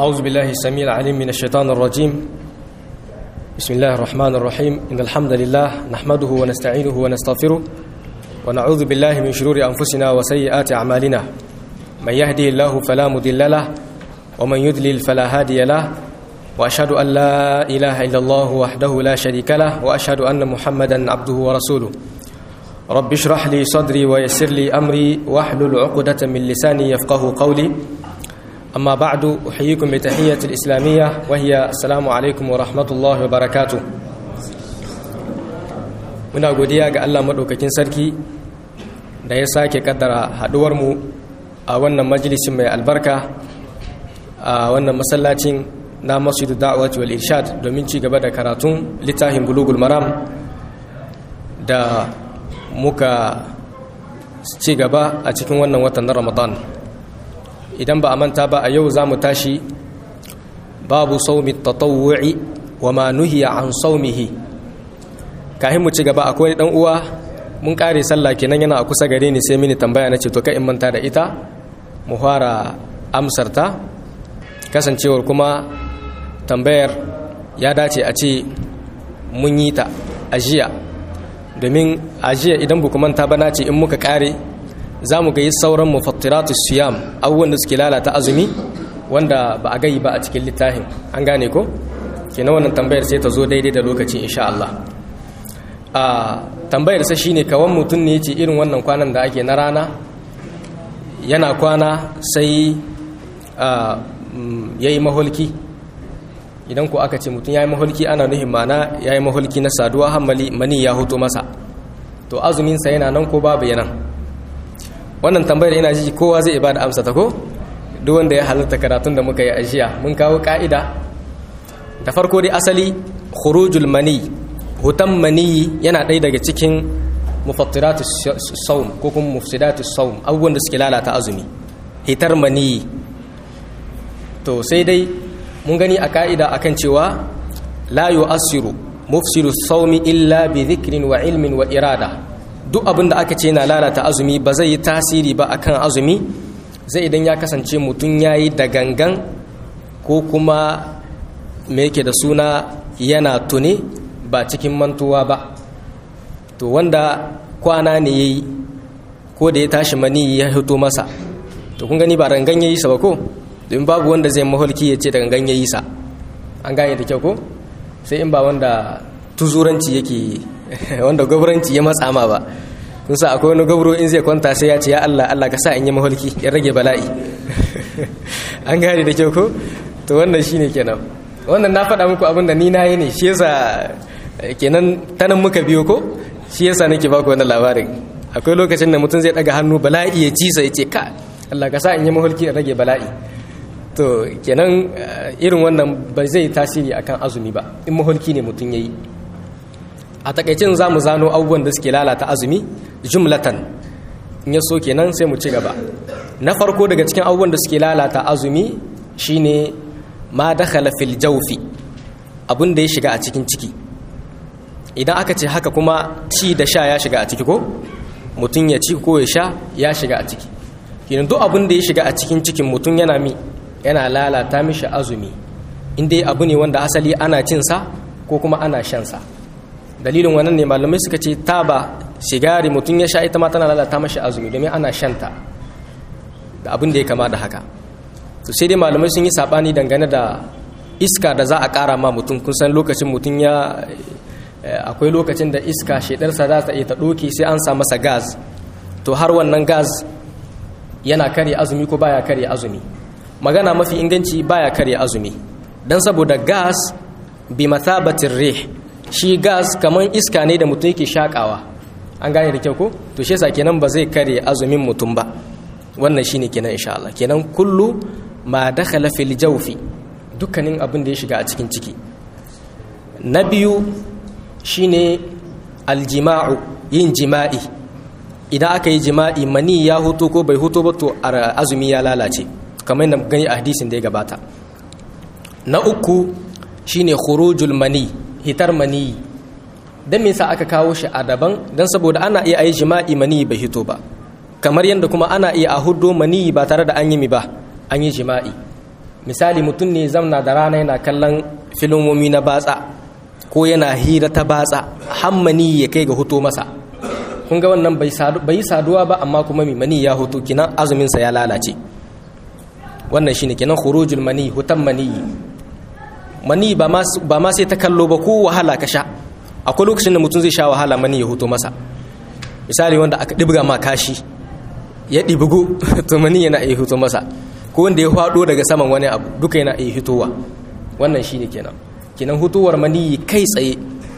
أعوذ بالله السميع العليم من الشيطان الرجيم بسم الله الرحمن الرحيم إن الحمد لله نحمده ونستعينه ونستغفره ونعوذ بالله من شرور أنفسنا وسيئات أعمالنا من يهدي الله فلا مضل له ومن يضلل فلا هادي له وأشهد أن لا إله إلا الله وحده لا شريك له وأشهد أن محمدا عبده ورسوله رب اشرح لي صدري ويسر لي أمري واحلل عقدة من لساني يفقه قولي أما بعد أحييكم بتحية الإسلامية وهي السلام عليكم ورحمة الله وبركاته muna godiya ga Allah maɗaukakin sarki da ya sake kaddara haɗuwarmu a wannan majalisin mai albarka a wannan masallacin na masjidu da'awati wal irshad domin ci gaba da karatun littafin bulugul maram da muka ci gaba a cikin wannan watan na ramadan idan ba a manta ba a yau za mu tashi babu saumi tatawu'i wa ma nuhiya an saumihi kahin mu ci gaba akwai dan uwa mun kare sallah kenan yana a kusa gare ni sai mini tambaya na ce to kai in manta da ita mu fara amsar ta kasancewar kuma tambayar ya dace a ce mun yi ta ajiya domin ajiya idan bu manta ba na ce in muka kare za mu ga yi sauran mufattiratu siyam abubuwan da suke lalata azumi wanda ba a gayi ba a cikin littafin an gane ko kenan wannan tambayar sai ta zo daidai da lokaci insha Allah a tambayar sa shine kawan mutum ne ce irin wannan kwanan da ake na rana yana kwana sai ya yi maholki idan ku aka ce mutum ya yi maholki ana nuhin mana ya yi maholki na saduwa hammali mani ya hoto masa to azuminsa yana nan ko babu yanan wannan tambayar ina ji kowa zai ibada amsa ta ko duk wanda ya halatta karatun da muka yi ajiya mun kawo ka'ida da farko dai asali khurujul mani hutan mani yana ɗaya daga cikin mufattiratus saum ko kuma mufsidatus saum abubuwan da suke lalata azumi hitar mani to sai dai mun gani a ka'ida akan cewa la yu'assiru mufsidu saumi illa bi dhikrin wa ilmin wa irada duk abin da aka ce yana lalata azumi ba zai yi tasiri ba akan azumi zai idan ya kasance mutum ya yi da gangan ko kuma me yake da suna yana tuni ba cikin mantuwa ba to wanda kwana ne ya yi ko da ya tashi mani ya hito masa to kun gani ba rangan ya yi sa ba ko domin babu wanda zai maholki ya ce da gangan ya yi sa an gane da kyau ko sai in ba wanda tuzuranci yake wanda gwabranci ya matsa ma ba kun sa akwai wani gwabro in zai kwanta sai ya ce ya Allah Allah ka sa in yi maholki ya rage bala'i an gane da kyau ko to wannan shine kenan wannan na faɗa muku abin da ni na yi ne shi yasa kenan tanan muka biyo ko shi yasa nake baku wannan labarin akwai lokacin da mutum zai daga hannu bala'i ya ci sai ya ce ka Allah ka sa in yi maholki ya rage bala'i to kenan irin wannan ba zai tasiri akan azumi ba in maholki ne mutum yayi a takaicin za mu zano abubuwan da suke lalata azumi jumlatan in ya so kenan sai mu ci gaba na farko daga cikin abubuwan da suke lalata azumi shine ma dakhala fil jawfi abin da ya shiga a cikin ciki idan aka ce haka kuma ci da sha ya shiga a ciki ko mutum ya ci ko ya sha ya shiga a ciki kenan duk abin da ya shiga a cikin cikin mutum yana mi yana lalata mishi azumi inda abu ne wanda asali ana cinsa ko kuma ana shansa dalilin wannan ne malamai suka ce taba sigari mutum ya sha ita ma tana lalata mashi azumi domin ana shanta da abin da ya kama da haka to sai dai malamai sun yi sabani dangane da iska da za a kara ma mutum kun san lokacin mutum ya akwai lokacin da iska shedarsa za ta iya ta ɗoke sai an sa masa gas to har wannan gas yana karya azumi ko baya karya azumi magana mafi inganci baya karya azumi dan saboda gas bi mathabatir rih shi gas kaman iska ne da mutum yake shakawa an gane da kyau ko to shi yasa kenan ba zai kare azumin mutum ba wannan shine kenan insha Allah kenan kullu ma dakhala fil jawfi dukkanin abin da ya shiga a cikin ciki na biyu shine aljima'u yin jima'i idan aka yi jima'i mani ya huto ko bai huto ba to azumi ya lalace kamar yadda gani a hadisin da ya gabata na uku shine khurujul mani hitar mani dan me yasa aka kawo shi a daban dan saboda ana iya ayi jima'i mani bai hito ba kamar yadda kuma ana iya a hudo mani ba tare da an yi mi ba an yi jima'i misali mutum ne zamna da rana yana kallon filimomi na batsa ko yana hira ta batsa hammani ya kai ga huto masa kun ga wannan bai yi saduwa ba amma kuma mai mani ya hutu kinan azuminsa ya lalace wannan shine kinan khurujul mani hutan mani mani ba ma sai ta kallo ba ko wahala ka sha akwai lokacin da mutum zai sha wahala mani ya huto masa misali wanda aka ɗibga ma kashi ya ɗibugu to mani yana iya huto masa ko wanda ya faɗo daga saman wani abu duka yana iya hitowa wannan shine kenan kenan hutuwar mani kai tsaye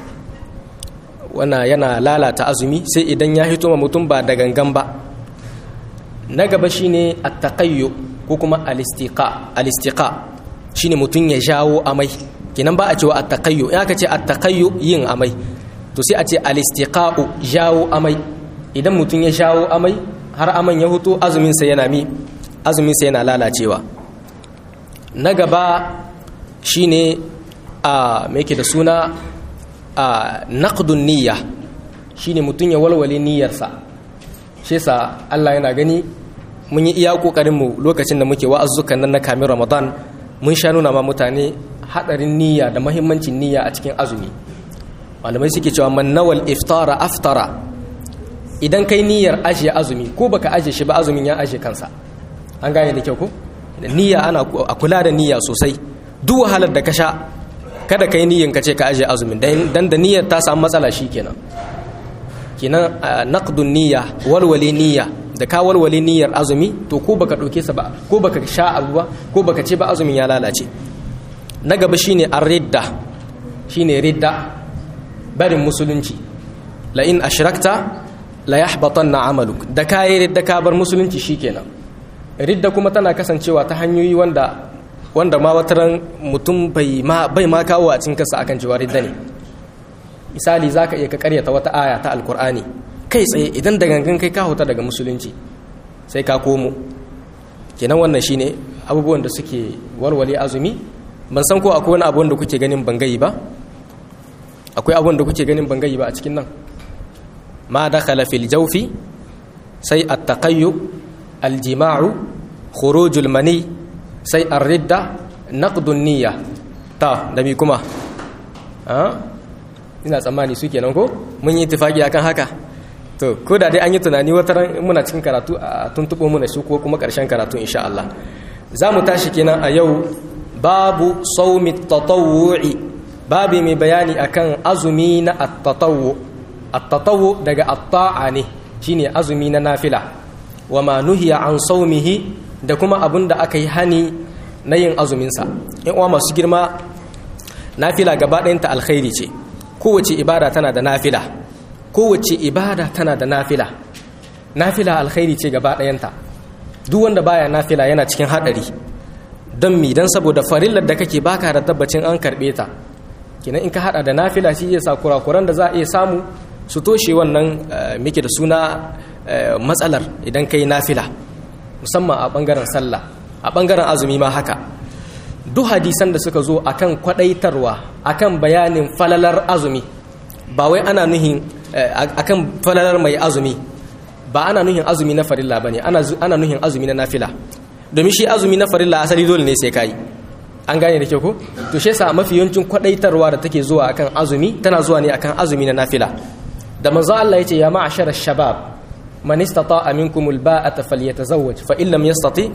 wana yana lalata azumi sai idan ya hito ma mutum ba da gangan ba na gaba shine attaqayyu ko kuma alistiqa alistiqa shine mutum ya jawo amai kenan ba a cewa attaqayyu in aka ce attaqayyu yin amai to sai a ce alistiqa'u jawo amai idan mutum ya jawo amai har aman ya huto azumin sa yana mi azumin sa yana lalacewa na gaba shine a me yake da suna a naqdun niyya shine mutum ya walwale niyyarsa shi yasa Allah yana gani mun yi iya kokarin mu lokacin da muke wa'azzukan nan na kamin Ramadan mun sha nuna ma mutane hadarin niyya da muhimmancin niyya a cikin azumi malamai suke cewa man nawal iftara aftara idan kai niyyar ajiye azumi ko baka ajiye shi ba azumin ya ajiye kansa an gane da kyau ko niyya ana a kula da niyya sosai duk wahalar da ka sha kada ka yi niyyan ka ce ka ajiye azumin dan da niyyar ta samu matsala shi kenan kenan naqdun niyya walwale niyya da ka walwale niyyar azumi to ko baka dauke sa ba ko baka sha abu ba ko baka ce ba azumin ya lalace na gaba shine ar-ridda shine ridda barin musulunci la in ashrakta la yahbatanna amaluk da kai ridda ka bar musulunci shikenan ridda kuma tana kasancewa ta hanyoyi wanda wanda ma wataran mutum bai ma bai ma kawo a cikin kansa akan cewa ridda ne misali zaka iya ka karyata wata aya ta alkur'ani kai tsaye idan da gangan kai ka huta daga musulunci sai ka komo kenan wannan shine abubuwan da suke walwale azumi ban san ko akwai wani abu da kuke ganin bangayi ba akwai abun da kuke ganin bangayi ba a cikin nan ma dakhala fil jawfi sai at-taqayyu al-jima'u khurujul mani sai ar-ridda naqdun niyya ta da mi kuma ina tsammani su kenan ko mun yi ittifaki akan haka to ko da dai an yi tunani wata ran muna cikin karatu a tuntuɓo muna su ko kuma ƙarshen karatu insha Allah za mu tashi kenan a yau babu saumi tatawu'i babu mai bayani akan azumi na at-tatawwu at-tatawwu daga at-ta'a ne shine azumi na nafila wa ma nuhiya an saumihi da kuma abun da aka yi hani na yin azumin sa in uwa masu girma nafila gaba ɗayanta alkhairi ce kowace ibada tana da nafila kowace ibada tana da nafila nafila alkhairi ce gaba ɗayanta duk wanda baya nafila yana cikin haɗari don mi don saboda farillar da kake baka da tabbacin an karɓe ta kenan in ka haɗa da nafila shi iya sa kurakuran da za a iya samu su toshe wannan muke da suna matsalar idan ka yi nafila musamman a ɓangaren sallah a ɓangaren azumi ma haka duk hadisan da suka zo akan kwadaitarwa akan bayanin falalar azumi ba wai ana nuhin akan falalar mai azumi ba ana nuhin azumi na farilla bane ana ana nuhin azumi na nafila domin shi azumi na farilla asali dole ne sai kai an gane da kyau ko to shi yasa mafi yawancin kwadaitarwa da take zuwa akan azumi tana zuwa ne akan azumi na nafila da manzo Allah yace ya ma'ashara shabab man istata'a minkum alba'ata falyatazawwaj fa in lam yastati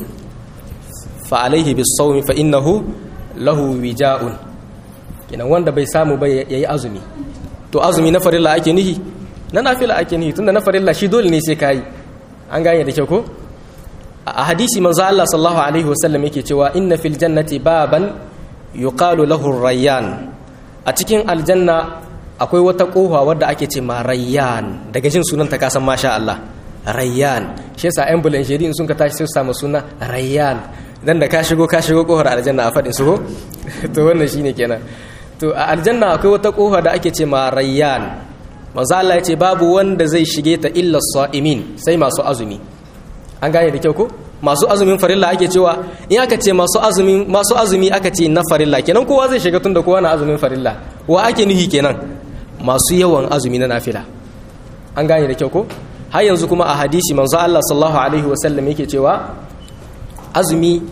fa alaihi bisawmi fa innahu lahu wija'un kenan wanda bai samu ba yayi azumi to azumi na farilla ake nihi na nafila ake nihi tunda na farilla shi dole ne sai kai an gane da kyau ko a hadisi manzo Allah sallallahu alaihi wasallam yake cewa inna fil jannati baban yuqalu lahu rayyan a cikin aljanna akwai wata kofa wadda ake ce ma rayyan daga jin sunan ta kasan masha Allah rayyan shi yasa ambulance in sun ka tashi sai su samu suna rayyan dan da ka shigo ka shigo kofar aljanna a fadin su ko to wannan shine kenan to a aljanna akwai wata kofa da ake ce ma rayyan manzo Allah ya ce babu wanda zai shige ta illa sa'imin sai masu azumi an gane da kyau ko masu azumin farilla ake cewa in aka ce masu azumi masu azumi aka ce na farilla kenan kowa zai shiga tunda kowa na azumin farilla wa ake nuhi kenan masu yawan azumi na nafila an gane da kyau ko har yanzu kuma a hadisi manzo Allah sallallahu alaihi wasallam yake cewa azumi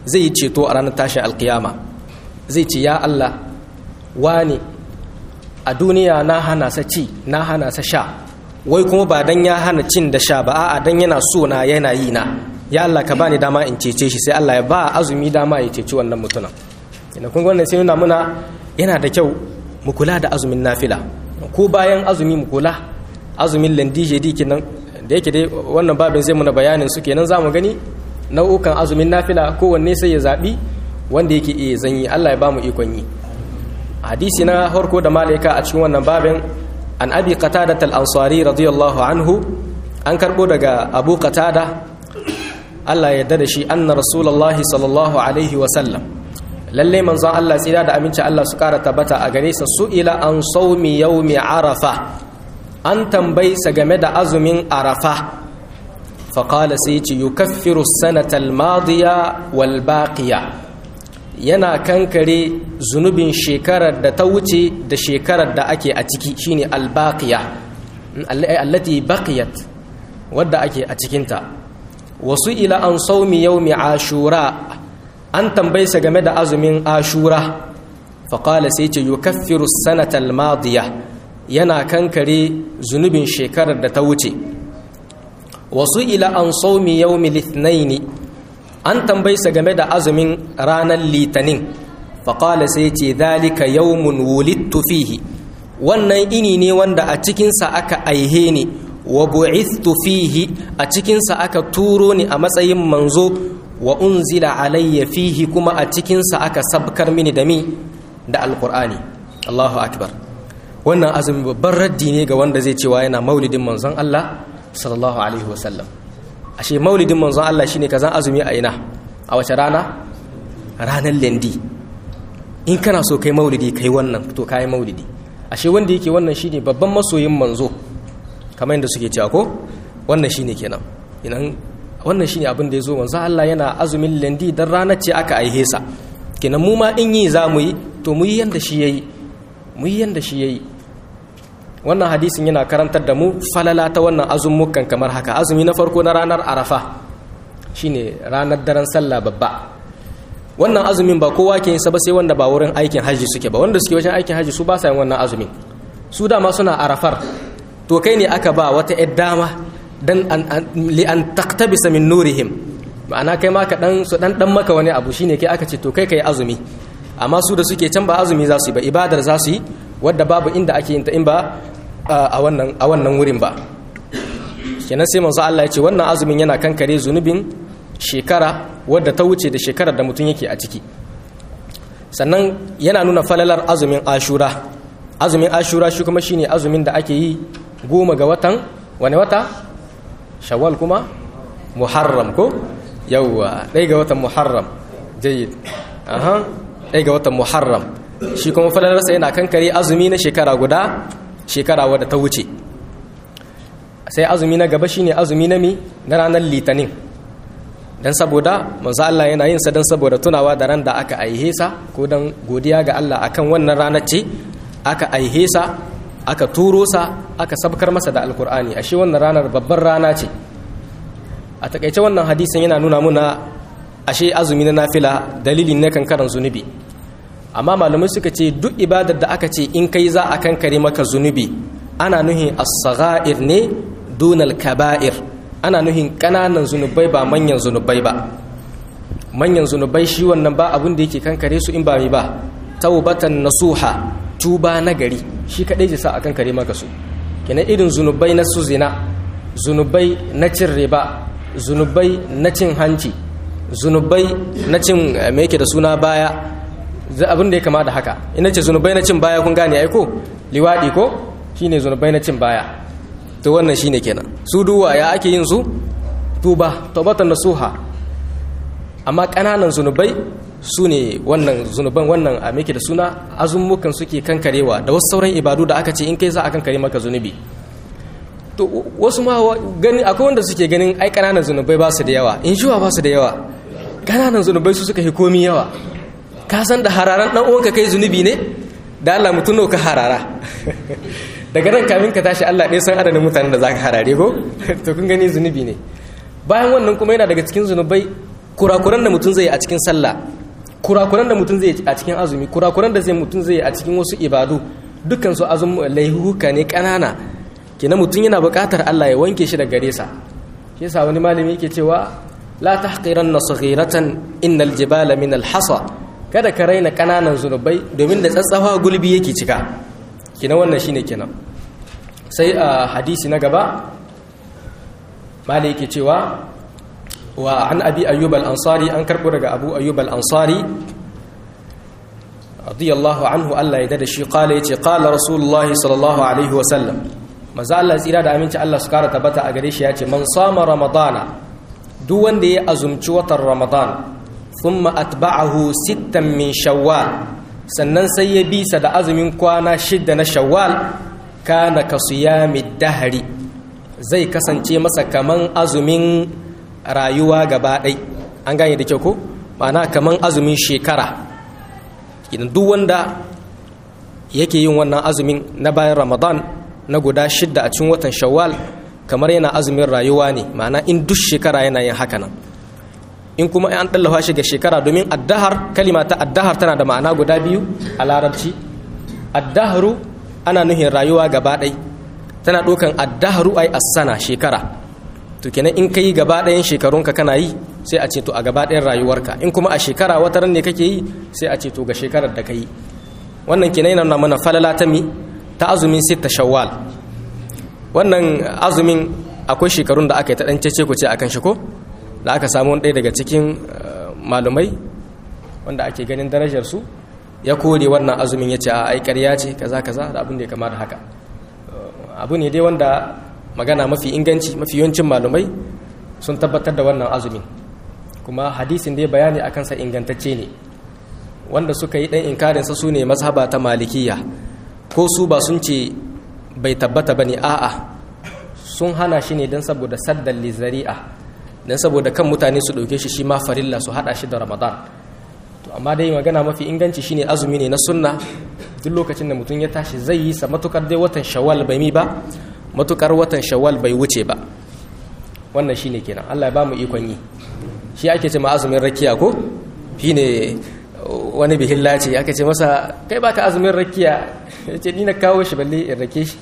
zai yi ceto a ranar tashin alkiyama zai ce ya Allah wani a duniya na hana sa ci na hana sa sha wai kuma ba dan ya hana cin da sha ba a'a dan yana so na yana yi na ya Allah ka bani dama in cece shi sai Allah ya ba azumi dama ya ceci wannan mutumin ina kun wannan sai nuna muna yana da kyau mu kula da azumin nafila ko bayan azumi mu kula azumin landije di kenan da yake dai wannan babin zai muna bayanin su kenan zamu gani nau'ukan azumin nafila kowanne sai ya zabi wanda yake iya zanyi Allah ya ba mu ikon yi hadisi na harko da malaika a cikin wannan babin an abi qatada al-ansari radiyallahu anhu an karbo daga abu qatada Allah ya yarda da shi anna rasulullahi sallallahu alaihi wa sallam lalle manzon Allah tsira da aminci Allah su kara tabbata a gare sa su'ila an sawmi yawmi arafa an tambayi sa game da azumin arafa fa qala sai ce yukaffiru sanata al-madiya wal baqiya yana kankare zunubin shekarar da ta wuce da shekarar da ake a ciki shine albaqiya allati baqiyat wadda ake a cikinta wasu ila an saumi yaumi ashura an tambaye sa game da azumin ashura faƙala sai ce yukaffiru sanata almadiya yana kankare zunubin shekarar da ta wuce wasu ila an saumi yaumi lithnaini an tambayi sa game da azumin ranar litinin faƙala sai ce zalika yawmun wulittu fihi wannan ini ne wanda a cikinsa aka aihe ni wa bu'ithtu fihi a cikinsa aka turo ni a matsayin manzo wa unzila alayya fihi kuma a cikinsa aka sabkar mini da mi da alqur'ani Allahu akbar wannan azumi babban raddi ne ga wanda zai cewa yana maulidin manzon Allah sallallahu alaihi wasallam ashe maulidin manzon Allah shine kazan azumi a ina a wace rana ranar lendi in kana so kai maulidi kai wannan to kai maulidi ashe wanda yake wannan shine babban masoyin manzo kamar yadda suke cewa ko wannan shine kenan idan wannan shine abin da yazo manzon Allah yana azumin lendi dan ranar ce aka aihe sa kenan mu ma in yi za mu yi to mu yi yanda shi yayi mu yi yanda shi yayi wannan hadisin yana karantar da mu falala ta wannan azumukan kamar haka azumi na farko na ranar arafa shine ranar daren sallah babba wannan azumin ba kowa ke yin sa ba sai wanda ba wurin aikin haji suke ba wanda suke wajen aikin haji su ba sa yin wannan azumin su dama suna arafar to kai ne aka ba wata yar dama dan li an taqtabisa min nurihim ma'ana kai ma ka dan su dan dan maka wani abu shine kai aka ce to kai kai azumi amma su da suke can ba azumi za su yi ba ibadar za su yi wadda babu inda ake yin ta in ba a wannan a wannan wurin ba kenan sai manzo Allah ya ce wannan azumin yana kankare zunubin shekara wadda ta wuce da shekarar da mutum yake a ciki sannan yana nuna falalar azumin ashura azumin ashura shi kuma shine azumin da ake yi goma ga watan wani wata shawwal kuma muharram ko yawwa ɗaya ga watan muharram jayyid aha ɗaya ga watan muharram shi kuma falalarsa yana kankare azumi na shekara guda shekara wadda ta wuce sai azumi na gaba shine azumi na mi na ranar litinin dan saboda manzo Allah yana yin sa dan saboda tunawa da ran da aka aihe sa ko dan godiya ga Allah akan wannan ranar ce aka aihe sa aka turo sa aka sabkar masa da alkur'ani ashe wannan ranar babbar rana ce a takaice wannan hadisin yana nuna muna ashe azumi na nafila dalilin ne kankaran zunubi amma malamai suka ce duk ibadar da aka ce in kai za a kankare maka zunubi ana nuhin as-sagha'ir ne dunal kaba'ir ana nuhin kananan zunubai ba manyan zunubai ba manyan zunubai shi wannan ba abin da yake kankare su in ba mi ba taubatan nasuha tuba nagari shi kadai ji sa a kankare maka su kenan irin zunubai na su zina zunubai na cin riba zunubai na cin hanci zunubai na cin me yake da suna baya abin da ya kama da haka ina ce zunubai na cin baya kun gane ai ko liwadi ko shine zunubai na cin baya to wannan shine kenan su duwa ya ake yin su tuba taubatan nasuha amma kananan zunubai su ne wannan zunuban wannan a meke da suna azummukan suke kankarewa da wasu sauran ibadu da aka ce in kai za a kankare maka zunubi to wasu ma gani akwai wanda suke ganin ai kananan zunubai ba su da yawa in jiwa ba su da yawa kananan zunubai su suka fi komi yawa ka san da hararan dan uwanka kai zunubi ne da Allah mutum ka harara daga nan kamin ka tashi Allah ɗaya san adadin mutanen da zaka harare ko to kun gani zunubi ne bayan wannan kuma yana daga cikin zunubai kurakuran da mutum zai a cikin sallah kurakuran da mutum zai a cikin azumi kurakuran da zai mutum zai a cikin wasu ibadu dukkan su azum laihuka ne kanana kina mutum yana buƙatar Allah ya wanke shi da gare sa shi yasa wani malami yake cewa la tahqiranna saghiratan innal jibala min al-hasa kada ka raina kananan zunubai domin da tsatsafa gulbi yake cika kina wannan shine kenan sai a hadisi na gaba malai yake cewa wa an abi ayyub al-ansari an karbo daga abu ayyub al-ansari radiyallahu anhu Allah ya dada shi qala yace qala rasulullahi sallallahu alaihi wa sallam maza Allah tsira da aminci Allah su kara tabbata a gare shi yace man sama ramadana duk wanda ya azumci watan ramadan thumma atba'ahu sittan min shawwal sannan sai ya bisa da azumin kwana shidda na shawwal kana ka siyami dahari zai kasance masa kaman azumin rayuwa gaba ɗai an gane da kyau ko ma'ana kaman azumin shekara idan duk wanda yake yin wannan azumin na bayan ramadan na guda shidda a cikin watan shawwal kamar yana azumin rayuwa ne ma'ana in duk shekara yana yin haka nan in kuma an ɗallafa shi ga shekara domin addahar kalima ta addahar tana da ma'ana guda biyu a larabci addaharu ana nuhin rayuwa gaba ɗai tana ɗaukan addaharu ai asana shekara to kenan in ka yi gaba ɗayan shekarunka kana yi sai a ce to a gaba ɗayan rayuwarka in kuma a shekara wata ran ne kake yi sai a ce to ga shekarar da ka yi wannan kenan yana nuna mana falala ta mi ta azumin sitta shawwal wannan azumin akwai shekarun da aka yi ta ɗan cece ku ce akan shi ko da aka samu ɗaya daga cikin malumai wanda ake ganin darajar su ya kore wannan azumin ya ce a ai ƙarya ce kaza kaza da abin da ya kama da haka abu ne dai wanda magana mafi inganci mafi yawancin malumai sun tabbatar da wannan azumin kuma hadisin da ya bayani a kansa ingantacce ne wanda suka yi ɗan inkarinsa su ne mazhaba ta malikiya ko su ba sun ce bai tabbata ba ne a'a sun hana shi ne don saboda saddan lizari'a don saboda kan mutane su ɗauke shi shi ma farilla su haɗa shi da ramadan to amma dai magana mafi inganci shine azumi ne na sunna duk lokacin da mutum ya tashi zai yi sa matukar dai watan shawwal bai mi ba matukar watan shawwal bai wuce ba wannan shine kenan Allah ya ba mu ikon yi shi ake ce ma azumin rakiya ko shine wani bihilla ce aka ce masa kai baka azumin rakiya yace ni na kawo shi balle in rake shi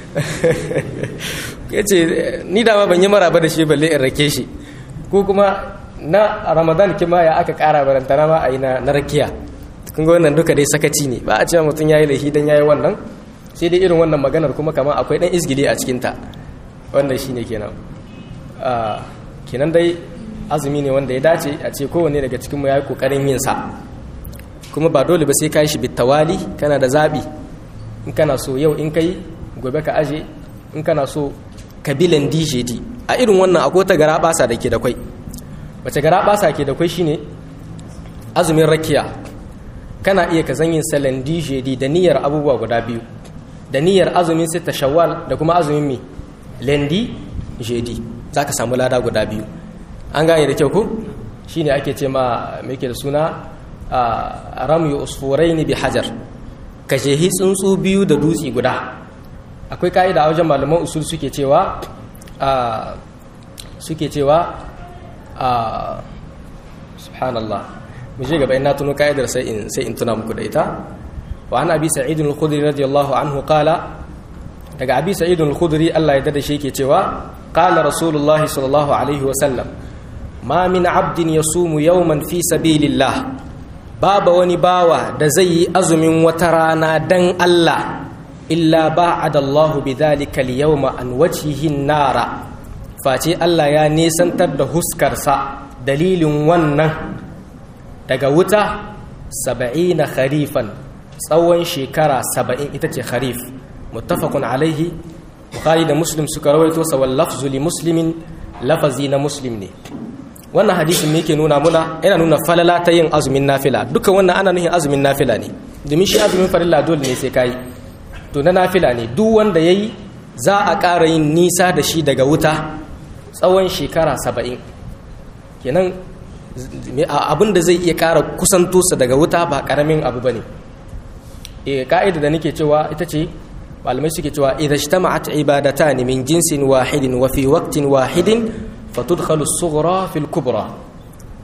yace ni dama ban yi maraba da shi balle in rake shi ko kuma na ramadan kima ya aka kara barantana ma a yi na rakiya kun ga wannan duka dai sakaci ne ba a cewa mutum ya yi laifi don ya yi wannan sai dai irin wannan maganar kuma kama akwai ɗan izgili a cikinta wannan shi ne kenan kenan dai azumi ne wanda ya dace a ce kowanne daga cikinmu ya yi ƙoƙarin yin sa kuma ba dole ba sai ka yi shi bitawali kana da zaɓi in kana so yau in kai gobe ka aje in kana so kabilan djd a irin wannan akwai ta gara basa da ke da kwai wace gara basa ke da kwai shine azumin rakiya kana iya ka zanyin salon djd da niyyar abubuwa guda biyu da niyyar azumin sita shawwal da kuma azumin mi lendi jedi za ka samu lada guda biyu an gane da kyau ko shine ake ce ma mai da suna a ramyu usfurai ne bi hajar ka shehi tsuntsu biyu da dutse guda akwai ka'ida a wajen malaman usul suke cewa suke cewa subhanallah mu je gaba ina tuno ka'idar sai in sai in tuna muku da ita wa an abi sa'id al-khudri radiyallahu anhu qala daga abi sa'id al-khudri Allah ya dada shi yake cewa qala rasulullah sallallahu alaihi wa sallam ma min 'abdin yasumu yawman fi sabilillah baba wani bawa da zai yi azumin wata rana dan Allah illa ba'ada Allah bidhalika al-yawma an wajhihi nara face Allah ya nesantar da huskarsa dalilin wannan daga wuta saba'ina kharifan tsawon shekara saba'in ita ce kharif muttafaqun alaihi bukhari da muslim suka rawaito sa wal lafzu li muslimin lafazi na muslim ne wannan hadisin ne yake nuna muna yana nuna falala ta yin azumin nafila dukkan wannan ana nufin azumin nafila ne domin shi azumin farilla dole ne sai kai to na nafila ne duk wanda yayi za a ƙara yin nisa da shi daga wuta tsawon shekara saba'in kenan abin da zai iya ƙara kusanto sa daga wuta ba ƙaramin abu ba ne ka'ida da nake cewa ita ce malamai suke cewa idan ijtama'at ibadatan min jinsin wahidin wa fi waqtin wahidin fatudkhalu as-sughra fi al-kubra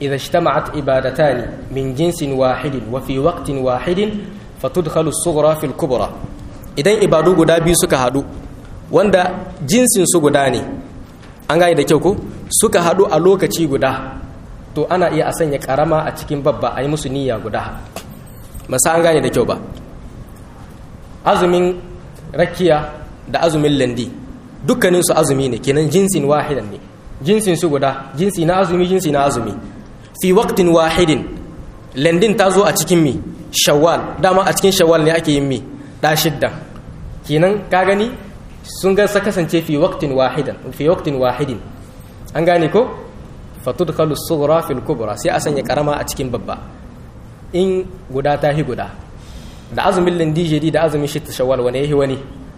idza ijtama'at ibadatani min jinsin wahidin wa fi waqtin wahidin fatudkhalu as-sughra fi al-kubra idan ibadu guda biyu suka hadu wanda jinsin su guda ne an gane da kyau ko suka hadu a lokaci guda to ana iya a sanya karama a cikin babba a yi musu niyya guda masa an gane da kyau ba azumin rakiya da azumin landi dukkaninsu azumi ne kenan jinsin wahidan ne jinsin su guda jinsi na azumi jinsi na azumi fi waqtin wahidin landin ta zo a cikin mi shawwal dama a cikin shawwal ne ake yin mi da shidda kenan ka gani sun ga kasance fi waqtin wahidan fi waqtin wahidin an gane ko fatudkhalu sughra fil kubra sai a sanya karama a cikin babba in guda ta hi guda da azumin lindijedi da azumin shi shawwal wani yahi wani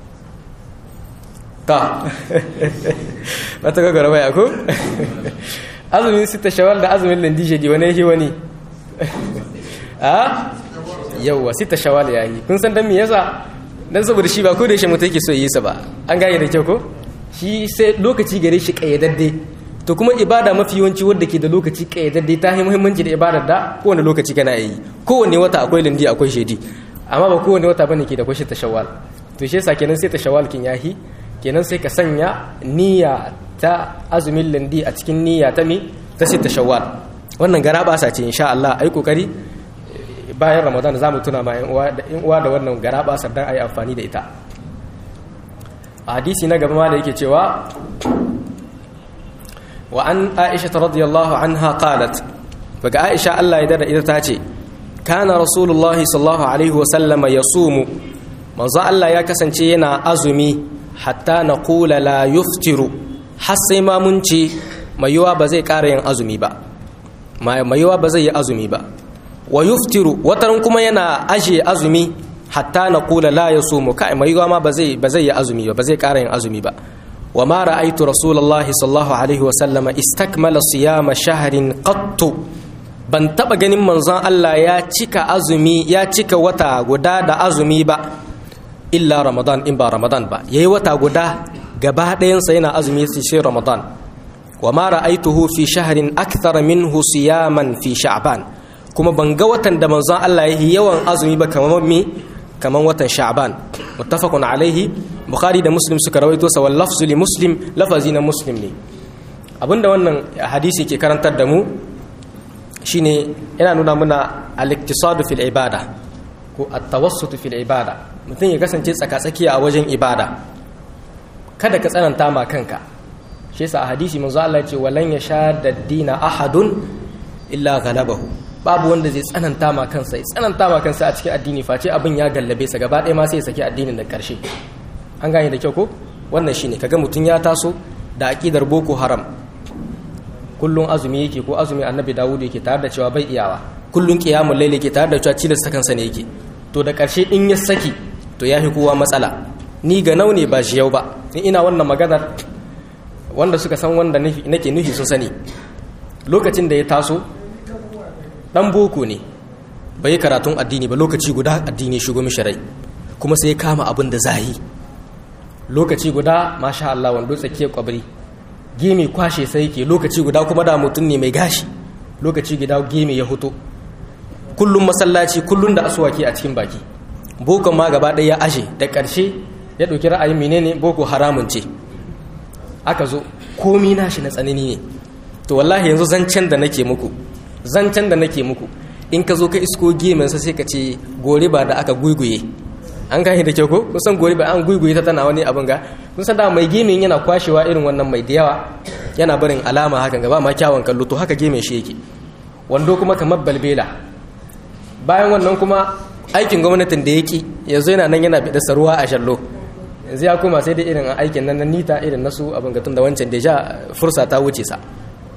ta wata gagara bai ako azumin sita shawwal da azumin lindijedi wani yahi wani a yawwa sita shawwal yayi kun san dan me yasa dan saboda shi ba ko da shi mutum yake so yi sa ba an gane da kyau ko shi sai lokaci gare shi kayyadadde to kuma ibada mafi yawanci wadda ke da lokaci kayyadadde ta yi muhimmanci da ibadar da kowane lokaci kana yi kowane wata akwai lindi akwai shedi amma ba kowane wata bane ke da kwashe ta shawwal to shi yasa kenan sai ta shawwal kin yahi kenan sai ka sanya niyya ta azumin lindi a cikin niyya ta mi ta sai ta shawwal wannan gara ba sa ce insha Allah ai kokari bayan Ramadan zamu tuna ma yan uwa da yan uwa da wannan gara ba sa dan ai amfani da ita a hadisi na gaba ma da yake cewa wa an Aisha radiyallahu anha qalat daga Aisha Allah ya dada ita ta ce kana rasulullahi sallallahu alaihi wasallama ya sumu manzo Allah ya kasance yana azumi hatta na kula la yuftiru har sai ma mun ce mayuwa ba zai ƙara yin azumi ba mayuwa ba zai yi azumi ba wa yuftiru wataran kuma yana aje azumi hatta na kula la ya sumu kai mayuwa ma ba zai ba zai yi azumi ba ba zai ƙara yin azumi ba wa ma ra'aytu rasulullahi sallallahu alaihi wasallama istakmala siyama shahrin qattu ban taba ganin manzon Allah ya cika azumi ya cika wata guda da azumi ba illa ramadan in ba ramadan ba yayi wata guda gaba ɗayansa yana azumi sai ramadan wa ma ra'aituhu fi shahrin akthara minhu siyaman fi sha'ban kuma ban ga watan da manzon Allah yayi yawan azumi ba kamar me kamar watan sha'ban muttafaqun alaihi bukhari da muslim suka rawaito sa wal lafzu li muslim lafazi na muslim ne abinda wannan hadisi ke karantar da mu shine yana nuna muna al-iktisadu fil ibada ko at-tawassut fil ibada mutum ya kasance tsakatsakiya a wajen ibada kada ka tsananta ma kanka shi yasa a hadisi manzo Allah ya ce walan yashadda dina ahadun illa ghalabahu babu wanda zai tsananta ma kansa ya tsananta ma kansa a cikin addini face abin ya gallabe sa gaba ɗaya ma sai ya saki addinin da karshe an gane da kyau ko wannan shine kaga mutum ya taso da aqidar boko haram kullun azumi yake ko azumi annabi dawud yake tare da cewa bai iyawa kullun qiyamul layl yake tare da cewa cilasta kansa ne yake to da karshe in ya saki to ya fi kowa matsala ni ga nau ne ba shi yau ba in ina wannan maganar wanda suka san wanda nake nufi sun sani lokacin da ya taso dan boko ne bai yi karatun addini ba lokaci guda addini shigo mishi rai kuma sai ya kama abin da zahi lokaci guda masha Allah wando tsakiyar kwabri gemi kwashe sai yake lokaci guda kuma da mutum ne mai gashi lokaci guda gemi ya hoto kullum masallaci kullum da asuwaki a cikin baki boko ma gaba ɗaya ya ashe da ƙarshe ya ɗauki ra'ayin menene boko haramun ce aka zo komi nashi na tsanani ne to wallahi yanzu zancen da nake muku zancen da nake muku in ka zo ka isko geminsa sai ka ce gore ba da aka guiguye an gane da kyau ko kusan gore ba an guiguye ta tana wani abin ga kun san da mai gemin yana kwashewa irin wannan mai da yawa yana barin alama hakan gaba ma kyawun kallo to haka gemin shi yake wando kuma kamar balbela bayan wannan kuma aikin gwamnatin da yake yanzu yana nan yana bida ruwa a shallo yanzu ya koma sai da irin aikin nan na nita irin nasu abin gatun da wancan da ja fursa ta wuce sa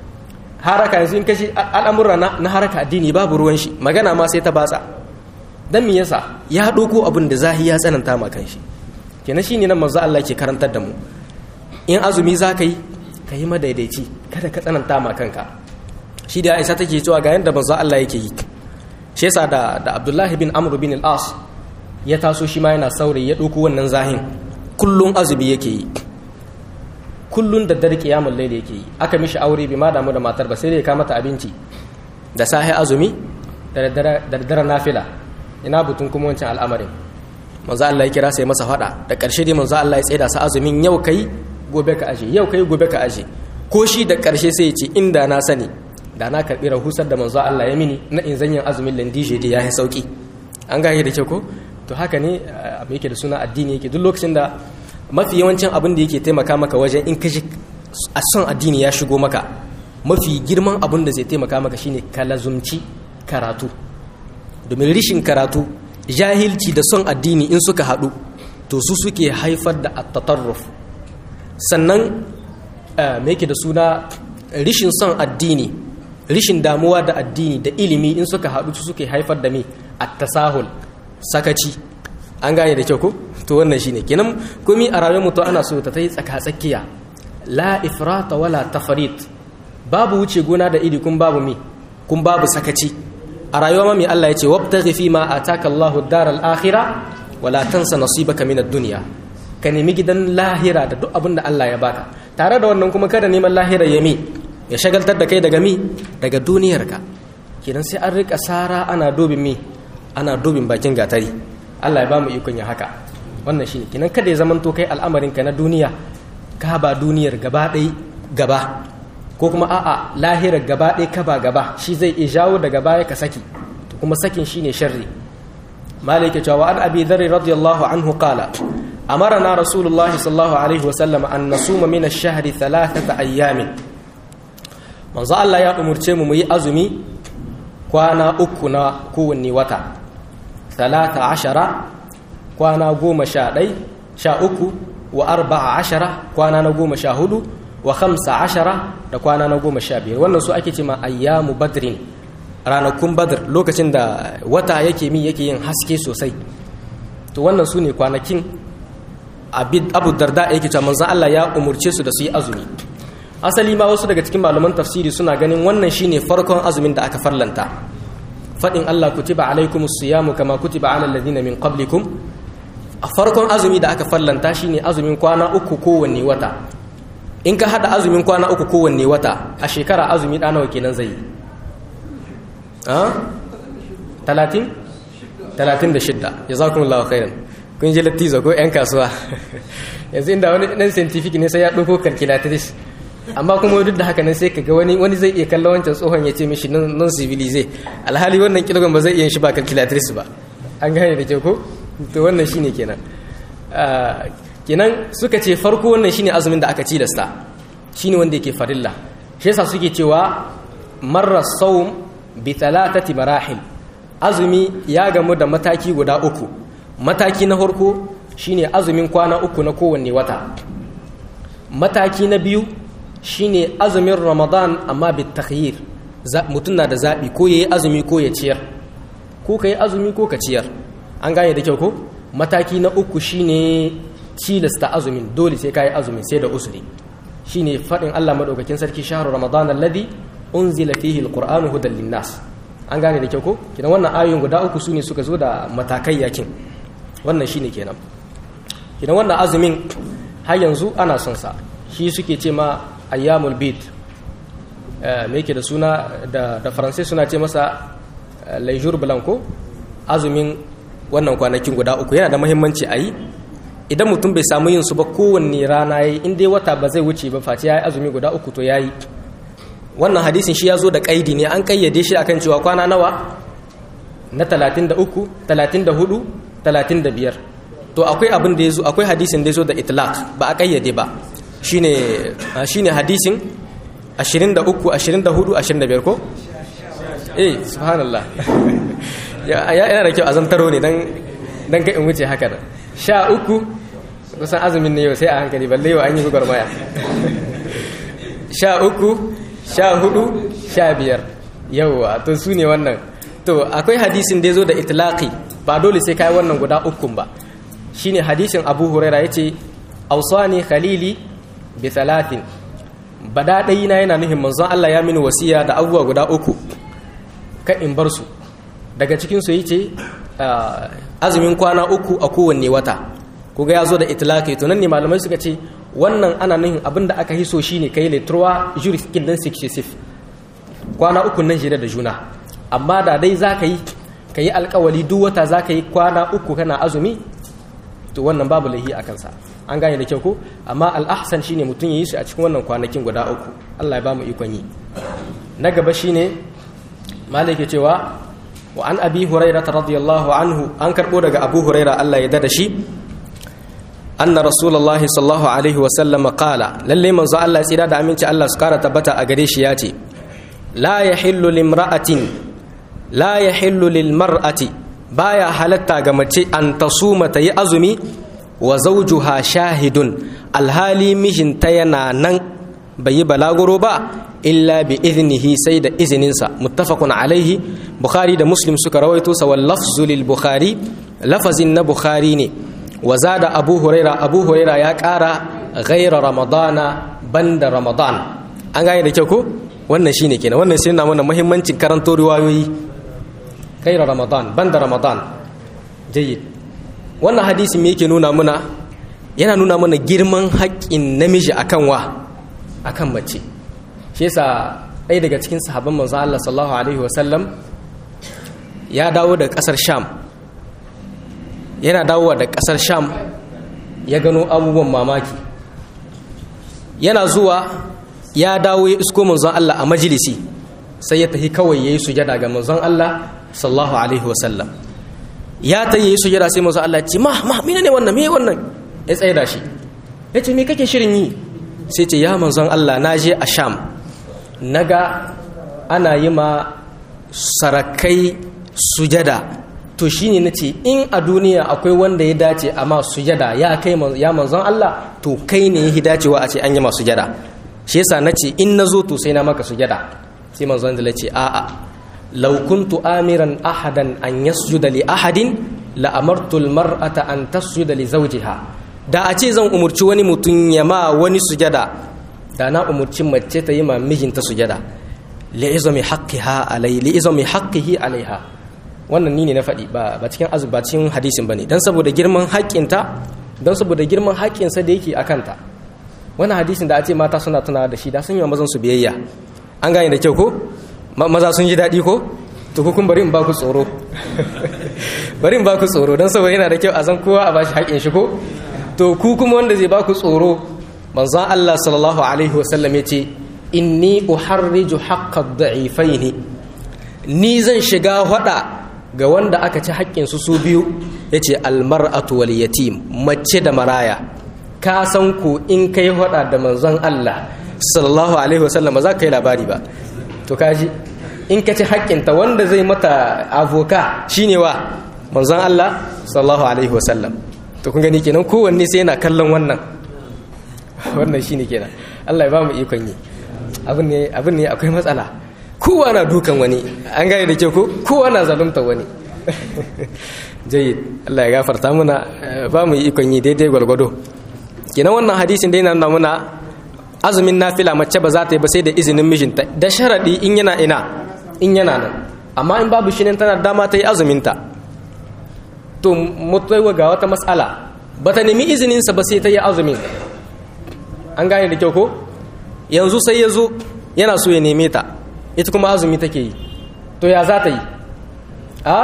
haraka yanzu in kashi al'amurra na haraka addini babu ruwan shi magana ma sai ta batsa dan me yasa ya doko abin da zahi ya tsananta ma kan shi kenan shine nan manzo Allah ke karantar da mu in azumi za ka yi ka yi madaidaici kada ka tsananta ma kanka shi da Aisha take cewa ga yanda manzo Allah yake yi shi yasa da da Abdullahi bin Amr bin al-As ya taso shi ma yana saurayi ya doko wannan zahin kullun azumi yake yi kullun da dare kiyamul layl yake yi aka mishi aure bi ma damu da matar ba sai da ya kama ta abinci da sahi azumi da daddare nafila ina butun kuma wancan al'amarin manzo Allah ya kira sai masa fada da ƙarshe dai manzo Allah ya tsaida sa azumin yau kai gobe ka aje yau kai gobe ka aje ko shi da ƙarshe sai ya ce inda na sani da na karɓi rahusar da manzo Allah ya mini na in zanyin azumin landije da ya yi sauki an gane da kyau ko to haka ne abu yake da suna addini yake duk lokacin da mafi yawancin abin da yake taimaka maka wajen in ka a son addini ya shigo maka mafi girman abin da zai taimaka maka shine ka lazumci karatu domin rishin karatu jahilci da son addini in suka haɗu to su suke haifar da attatarruf sannan me yake da suna rishin son addini rishin damuwa da addini da ilimi in suka haɗu su suke haifar da me attasahul sakaci an gane da kyau ko to wannan shine kenan komi a rayuwar mutum ana so ta yi tsaka-tsakiya la ifrata wala tafrit babu wuce gona da iri kun babu mi kun babu sakaci a rayuwa ma mai Allah ya ce wabtaghi fi ma ataka Allahu daral akhirah wala tansa nasibaka min ad-dunya ka nemi gidan lahira da duk abin da Allah ya baka tare da wannan kuma kada neman lahira ya mi ya shagaltar da kai daga mi daga duniyarka kenan sai an rika sara ana dobin mi ana dobin bakin gatari Allah ya ba mu ikon ya haka wannan shine kenan kada ya zamanto kai al'amarin ka na duniya ka ba duniyar gaba ɗaya gaba ko kuma a'a lahirar gaba ɗaya ka ba gaba shi zai iya jawo daga baya ka saki to kuma sakin shine sharri malik ya cewa an abi dharr radiyallahu anhu qala amarna rasulullah sallallahu alaihi wa sallam an nasuma min ash-shahr thalathata ayyamin manzo Allah ya umurce mu mu yi azumi kwana uku na kowanne wata talata ashara kwana goma sha ɗai sha uku wa arba'a ashara kwana na goma sha hudu wa khamsa ashara da kwana na goma sha biyar wannan su ake cima ayyamu badrin ranakun badr lokacin da wata yake mi yake yin haske sosai to wannan su ne kwanakin abu darda yake cewa manzon Allah ya umurce su da su yi azumi asali ma wasu daga cikin malaman tafsiri suna ganin wannan shine farkon azumin da aka farlanta faɗin Allah kutiba alaikumus siyamu kama kutiba alal ladina min qablikum a farkon azumi da aka farlanta shine azumin kwana uku kowanne wata in ka hada azumin kwana uku kowanne wata a shekara azumi da nawa kenan zai talatin talatin da shidda jazakumullahu khairan kun ji lattizo ko yan kasuwa yanzu inda wani dan scientific ne sai ya ɗauko calculatrice amma kuma duk da haka nan sai kaga wani wani zai iya kallon wancan tsohon ya ce mishi non civilize alhali wannan kilogram ba zai iya shi ba calculatrice ba an gane da ke ko to wannan shine kenan kenan suka ce farko wannan shine azumin da aka ci da sta shine wanda yake farilla shi yasa suke cewa marra sawm bi thalathati marahil azumi ya gamu da mataki guda uku mataki na farko shine azumin kwana uku na kowanne wata mataki na biyu shine azumin ramadan amma bi takhyir mutum na da zaɓi ko yayi azumi ko ya ciyar ko ka yi azumi ko ka ciyar an gane da kyau ko mataki na uku shine cilasta azumin dole sai ka yi azumin sai da usuri shine faɗin Allah madaukakin sarki shahru ramadan alladhi unzila fihi alqur'anu hudan linnas an gane da kyau ko kidan wannan ayoyin guda uku sune suka zo da matakai yakin wannan shine kenan kidan wannan azumin har yanzu ana son sa shi suke ce ma ayyamul bid me yake da suna da da faransai suna ce masa lejour blanco azumin wannan kwanakin guda uku yana da muhimmanci a yi idan mutum bai samu yin su ba kowanne rana yayi in dai wata ba zai wuce ba face yayi azumi guda uku to yayi wannan hadisin shi ya zo da kaidi ne an kayyade shi akan cewa kwana nawa na 33 34 35 to akwai abin da yazo akwai hadisin da yazo da itlaq ba a kayyade ba shine shine hadisin 23 24 25 ko eh subhanallah ya yana da kyau a zantaro ne dan dan kai in wuce haka da sha uku kusan azumin ne yau sai a hankali balle yau an yi gwagwarmaya sha uku sha hudu sha biyar yauwa to su ne wannan to akwai hadisin da ya zo da itlaqi ba dole sai kai wannan guda ukun ba shine hadisin abu huraira ya ce ausani khalili bi talatin bada ɗayi na yana nuhin manzon Allah ya mini wasiya da abubuwa guda uku ka in bar su daga cikin su yace azumin kwana uku a kowanne wata kuga ya zo da itlaqi to nan ne malamai suka ce wannan ana nuhin abinda aka hiso shine kai le trois jours kin dan successif kwana uku nan jere da juna amma da dai za ka yi ka yi alkawali duk wata za ka yi kwana uku kana azumi to wannan babu lahi a kansa an gane da kyau ko amma al'ahsan shine mutum ya yi su a cikin wannan kwanakin guda uku Allah ya ba mu ikon yi na gaba shine malik cewa wa an abi hurairah radiyallahu anhu an karbo daga abu hurairah Allah ya dada shi anna rasulullahi sallallahu alaihi wa sallam qala lalle manzo Allah tsira da aminci Allah su kara tabbata a gare shi yace la yahillu limra'atin la yahillu lilmar'ati baya halatta ga mace an tasuma ta yi azumi wa zawjuha shahidun alhali mijinta yana nan bai yi balaguro ba illa bi iznihi sai da izininsa muttafaqun alaihi bukhari da muslim suka rawaito sa wal lafzu lil bukhari lafazin na bukhari ne wa zada abu huraira abu huraira ya kara ghaira ramadana banda ramadan an gane da kyau ko wannan shine kenan wannan sai na mana muhimmancin karanto riwayoyi ghaira ramadan banda ramadan jayyid wannan hadisi me yake nuna muna yana nuna mana girman haƙƙin namiji akan wa akan mace shi yasa ɗaya daga cikin sahabban manzo Allah sallallahu alaihi wasallam ya dawo da ƙasar Sham yana dawowa da ƙasar Sham ya gano abubuwan mamaki yana zuwa ya dawo ya isko manzon Allah a majalisi sai ya tafi kawai yayi sujada ga manzon Allah sallallahu alaihi wasallam ya ta yi sujada sai manzon Allah ya ce ma ma mene ne wannan me wannan ya tsaye da shi ya ce me kake shirin yi sai ce ya manzon Allah na je a Sham naga ana yi ma sarakai sujada to shine nace in a duniya akwai wanda ya dace a ma sujada ya kai ya manzon Allah to kai ne ya dacewa a ce an yi ma sujada shi yasa nace in nazo to sai na maka sujada sai manzon Allah ce a'a law kuntu amiran ahadan an yasjuda li ahadin la amartu al mar'ata an tasjuda li zawjiha da a ce zan umurci wani mutum ya ma wani sujada da na umurci mace ta yi ma mijinta sujada li'izami haqqiha alai li'izami haqqihi alaiha wannan ni ne na faɗi ba ba cikin azubacin hadisin bane dan saboda girman haƙƙinta dan saboda girman haƙƙinsa da yake akanta wannan hadisin da a ce mata suna tunawa da shi da sun yi mazan su biyayya an gane da kyau ko maza sun ji daɗi ko to kun bari in ba ku tsoro bari in ba ku tsoro dan saboda yana da kyau a san kowa a bashi haƙƙin shi ko to ku kuma wanda zai ba ku tsoro manzon Allah sallallahu alaihi wasallam ya ce inni uharriju haqqad da'ifaini ni zan shiga hada ga wanda aka ci haƙƙin su su biyu yace almar'atu wal yatim mace da maraya ka san ku in kai hada da manzon Allah sallallahu alaihi wasallam ba za ka yi labari ba to kaji in ka ci haƙƙinta wanda zai mata avoka shine wa manzon Allah sallallahu alaihi wasallam to kun gani kenan kowanne sai yana kallon wannan wannan shine kenan Allah ya ba mu ikon yi abin ne akwai matsala kowa na dukan wani an gane da ke ko kowa na zalunta wani jayyid Allah ya gafarta muna ba mu yi ikon yi daidai gwargwado kenan wannan hadisin dai na nuna muna azumin nafila mace ba za ta yi ba sai da izinin mijinta da sharadi in yana ina in yana nan amma in babu shi ne tana dama ta yi azuminta to mutuwa ga wata matsala ba ta nemi izininsa ba sai ta yi azumin an gane da kyau ko yanzu sai ya zo yana so ya neme ta ita kuma azumi take yi to ya za ta yi a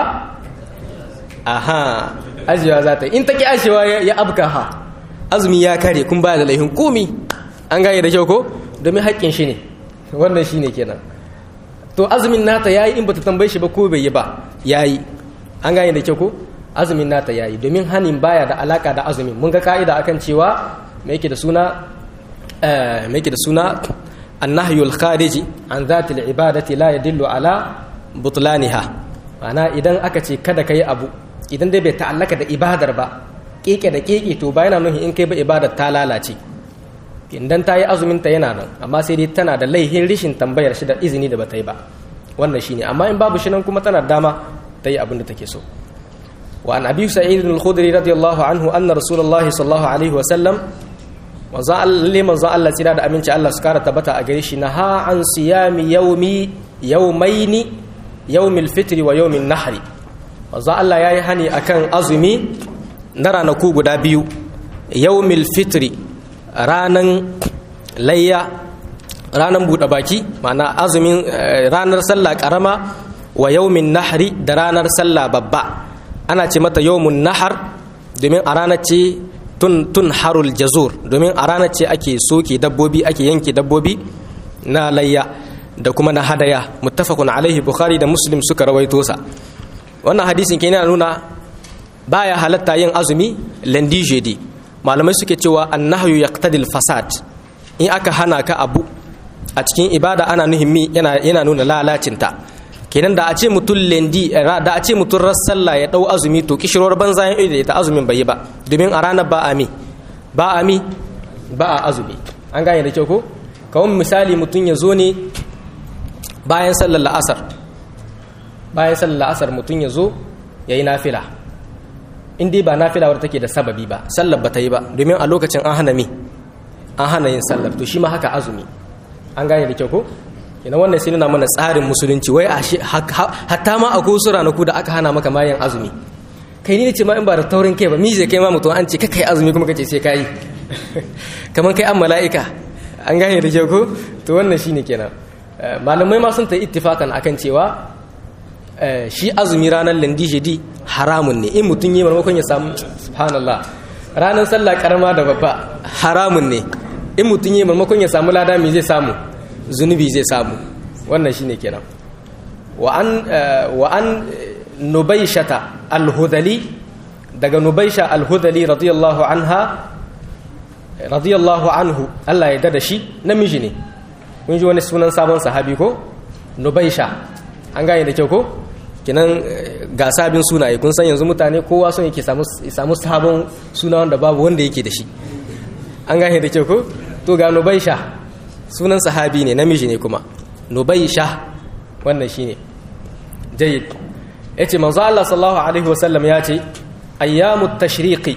aha ajiyewa za ta yi in ta ki ajiyewa ya abka ha azumi ya kare kun baya da laifin komi an gane da kyau ko domin haƙƙin shi ne wannan shi ne kenan to azumin nata ya yi in ba ta tambaye shi ba ko bai yi ba ya yi an gane da kyau ko azumin nata ya yi domin hanin baya da alaka da azumin mun ga ka'ida akan cewa mai yake da suna mai yake da suna annahyul khariji an zatil ibadati la yadullu ala butlaniha ma'ana idan aka ce kada kai abu idan dai bai ta'allaka da ibadar ba keke da keke to ba yana nuhi in kai ba ibadar ta lalace idan ta yi azumin ta yana nan amma sai dai tana da laihin rishin tambayar shi da izini da bata yi ba wannan shine amma in babu shi nan kuma tana dama ta yi abin da take so wa an abi sa'id al-khudri radiyallahu anhu anna rasulullahi sallallahu alaihi wa sallam manzon Allah manzon Allah tsira da aminci Allah su kara tabbata a gare shi na ha an siyami yaumi yaumaini yaumil fitri wa yaumin nahri manzon Allah yayi hani akan azumi na ranaku guda biyu yaumil fitri ranan layya ranar buɗe baki ma'ana azumin ranar sallah ƙarama wa yaumin nahri da ranar sallah babba ana ce mata yaumun nahar domin a ranar ce tun tun harul jazur domin a ranar ce ake soke dabbobi ake yanke dabbobi na layya da kuma na hadaya muttafaqun alaihi bukhari da muslim suka rawaito sa wannan hadisin ke yana nuna baya halatta yin azumi lundi jeudi malamai suke cewa annahyu yaqtadil fasad in aka hana ka abu a cikin ibada ana nuhimmi yana yana nuna lalacinta kenan da a ce mutum lendi da a ce mutum sallah ya dau azumi to kishirwar banza ya da ita azumin bai yi ba domin a ranar ba ami ba ami ba a azumi an gane da kyau ko kawai misali mutum ya zo ne bayan sallar la'asar bayan sallar la'asar mutum ya zo ya yi nafila in dai ba nafila wadda take da sababi ba sallar ba ta yi ba domin a lokacin an hana mi an hana yin sallar to shi ma haka azumi an gane da kyau ko ina wannan sai nuna mana tsarin musulunci wai a shi hatta ma a kusa ranaku da aka hana maka mayan azumi kai ni ce ma in ba da taurin kai ba mi zai kai ma mutum an ce ka kai azumi kuma kace sai kai kamar kai an mala'ika an gane da kyau ko to wannan shine kenan malamai ma sun ta ittifakan akan cewa shi azumi ranar landijidi haramun ne in mutum yi marmakon ya samu subhanallah ranar sallah karama da babba haramun ne in mutum yi marmakon ya samu lada mai zai samu zunubi zai samu wannan shine kenan wa an wa an nubaishata al-hudali daga nubaisha al-hudali radiyallahu anha radiyallahu anhu Allah ya dada shi namiji ne kun ji wani sunan sabon sahabi ko nubaisha an gane da kyau ko kinan ga sabin sunaye kun san yanzu mutane kowa son yake samu sabon suna wanda babu wanda yake da shi an gane da kyau ko to ga nubaisha sunan sahabi ne namiji ne kuma nubaisha wannan shine jayyid yace manzo Allah sallallahu alaihi wasallam ya ce ayyamut tashriqi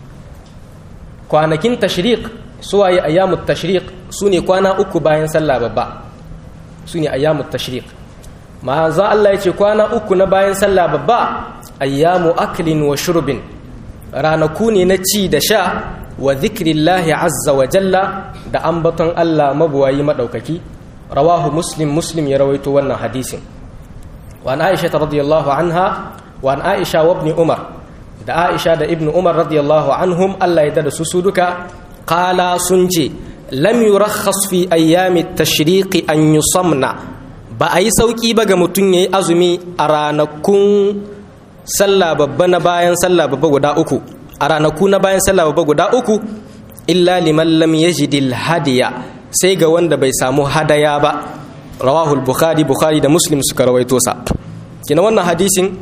kwanakin tashriq suwaye ayyamut tashriq sune kwana uku bayan sallah babba sune ayyamut tashriq manzo Allah yace kwana uku na bayan sallah babba ayyamu aklin wa shurbin ranaku ne na ci da sha wa zikrillahi azza wa jalla da ambaton Allah mabuwayi madaukaki rawahu muslim muslim ya rawaito wannan hadisin wa an aisha radiyallahu anha wa an aisha wa ibn umar da aisha da ibn umar radiyallahu anhum Allah ya da su su duka qala sun ce lam yurakhas fi ayyami tashriqi an yusamna ba a yi sauki ba ga mutum yayi azumi a ranakun sallah babba na bayan sallah babba guda uku a ranaku na bayan sallah babba guda uku illa liman lam yajidil hadiya sai ga wanda bai samu hadaya ba rawahu bukhari bukhari da muslim suka rawaito sa kina wannan hadisin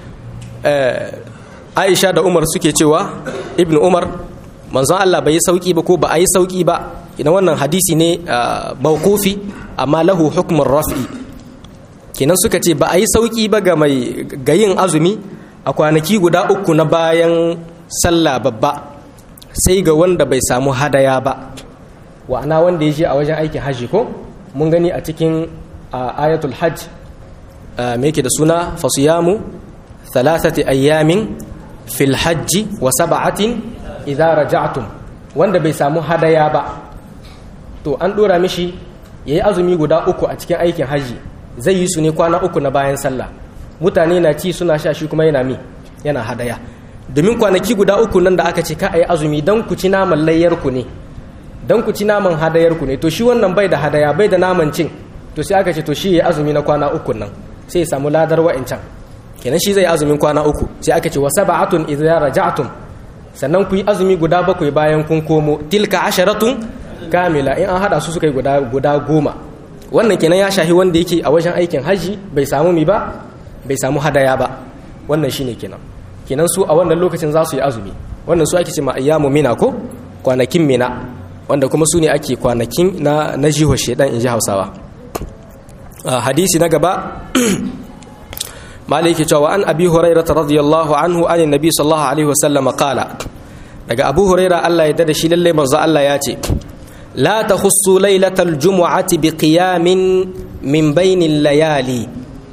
aisha da umar suke cewa ibnu umar manzon Allah bai yi sauki ba ko ba a yi sauki ba kina wannan hadisi ne mawqufi amma lahu hukmun raf'i kinan suka ce ba a yi sauki ba ga mai ga yin azumi a kwanaki guda uku na bayan sallah babba sai ga wanda bai samu hadaya ba wa'ana wanda ya je a wajen aikin hajji ko mun gani a cikin ayatul hajj me yake da suna fasiyamu thalathati ayyamin fil hajji wa sab'atin idza raja'tum wanda bai samu hadaya ba to an dora mishi yayi azumi guda uku a cikin aikin hajji zai yi su ne kwana uku na bayan sallah mutane na ci suna sha shi kuma yana mi yana hadaya domin kwanaki guda uku nan da aka ce ka a yi azumi don ku ci naman layyarku ne don ku ci naman hadayarku ne to shi wannan bai da hadaya bai da naman cin to sai aka ce to shi ya azumi na kwana uku nan sai ya samu ladar wa'incan kenan shi zai azumin kwana uku sai aka ce wa sab'atun idza raja'tum sannan ku yi azumi guda bakwai bayan kun komo tilka asharatun kamila in an hada su suka yi guda guda goma wannan kenan ya shahi wanda yake a wajen aikin haji bai samu mi ba bai samu hadaya ba wannan shine kenan kenan su a wannan lokacin za su yi azumi wannan su ake ce ma ayyamu mina ko kwanakin mina wanda kuma su ne ake kwanakin na na jihar shedan in ji hausawa hadisi na gaba maliki cewa an abi hurairah radiyallahu anhu an nabi sallallahu alaihi wasallam qala daga abu hurairah Allah ya dada shi lalle manzo Allah ya ce la takhussu lailatal jumu'ati biqiyamin min bainil layali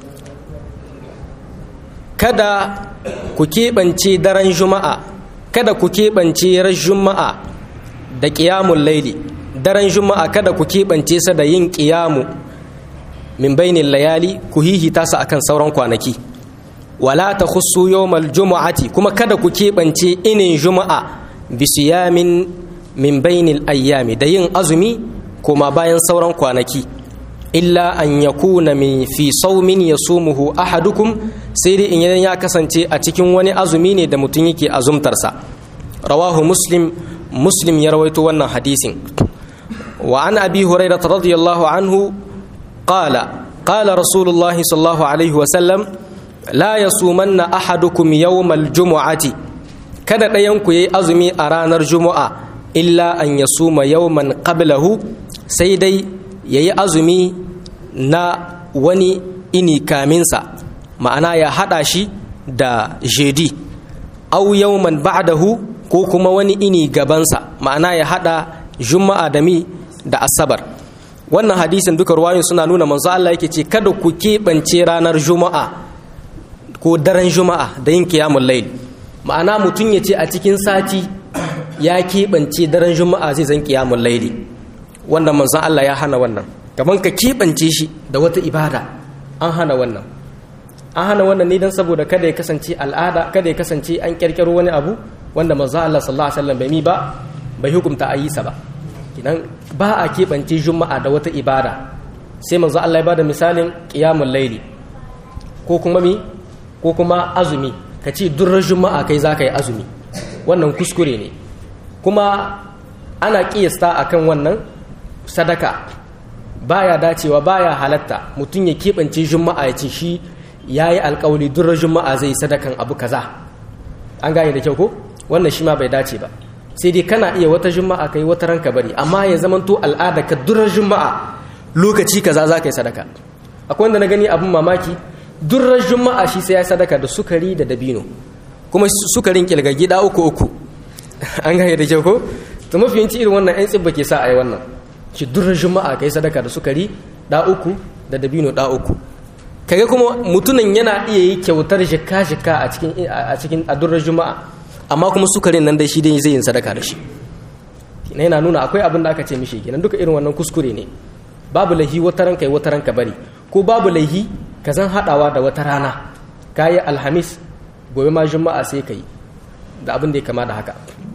kada ku keɓance daren juma'a kada ku keɓance ran juma'a da ƙiyamun laili daren juma'a kada ku keɓance sa da yin ƙiyamu min bainin layali ku hihita sa akan sauran kwanaki wala ta khussu yawmal juma'ati kuma kada ku keɓance inin juma'a bisiyamin min bainil ayyami da yin azumi kuma bayan sauran kwanaki illa an yakuna min fi saumin yasumuhu ahadukum sai dai in ya kasance a cikin wani azumi ne da mutum yake azumtarsa rawahu muslim muslim ya rawaito wannan hadisin wa an abi hurairah radiyallahu anhu qala qala rasulullah sallallahu alaihi wa sallam la yasumanna ahadukum yawmal jumu'ati kada ɗayan ku yayi azumi a ranar juma'a illa an yasuma yawman qablahu sai dai yayi azumi na wani ini kaminsa ma'ana ya hada shi da jedi au yawman ba'dahu ko kuma wani ini gabansa ma'ana ya hada juma'a da mi da asabar wannan hadisin duka ruwayoyin suna nuna manzo Allah yake ce kada ku keɓance ranar juma'a ko daren juma'a da yin kiyamun layl ma'ana mutum ya ce a cikin sati ya keɓance daren juma'a zai zan kiyamun layli wannan manzo Allah ya hana wannan gaban ka keɓance shi da wata ibada an hana wannan an hana wannan ne don saboda kada ya kasance al'ada kada ya kasance an kyarkyaro wani abu wanda manzo Allah sallallahu alaihi wasallam bai mi ba bai hukunta a yi sa ba idan ba a keɓance juma'a da wata ibada sai manzo Allah ya bada misalin qiyamul laili ko kuma mi ko kuma azumi ka ce durrar juma'a kai za ka yi azumi wannan kuskure ne kuma ana kiyasta akan wannan sadaka baya dacewa baya halatta mutum ya keɓance juma'a ya ce shi ya yi alkawali durrar juma'a zai sadakan abu kaza an gane da kyau ko wannan shi ma bai dace ba sai dai kana iya wata juma'a kai wata ranka bari amma ya zamanto al'ada ka durrar juma'a lokaci kaza za ka yi sadaka akwai wanda na gani abin mamaki durrar juma'a shi sai ya sadaka da sukari da dabino kuma sukarin kilga gida uku uku an gane da kyau ko to mafi yanci irin wannan yan tsibba ke sa a yi wannan shi durrar juma'a kai sadaka da sukari da uku da dabino da uku kaga kuma mutumin yana iya yi kyautar shika-shika a cikin a cikin adurrar juma'a amma kuma sukarin nan dai shi dai zai yin sadaka da shi na yana nuna akwai abin da aka ce mishi kenan duka irin wannan kuskure ne babu laihi wata ranka yi wata ranka bari ko babu laihi ka zan haɗawa da wata rana ka yi alhamis gobe ma juma'a sai ka yi da abin da ya kama da haka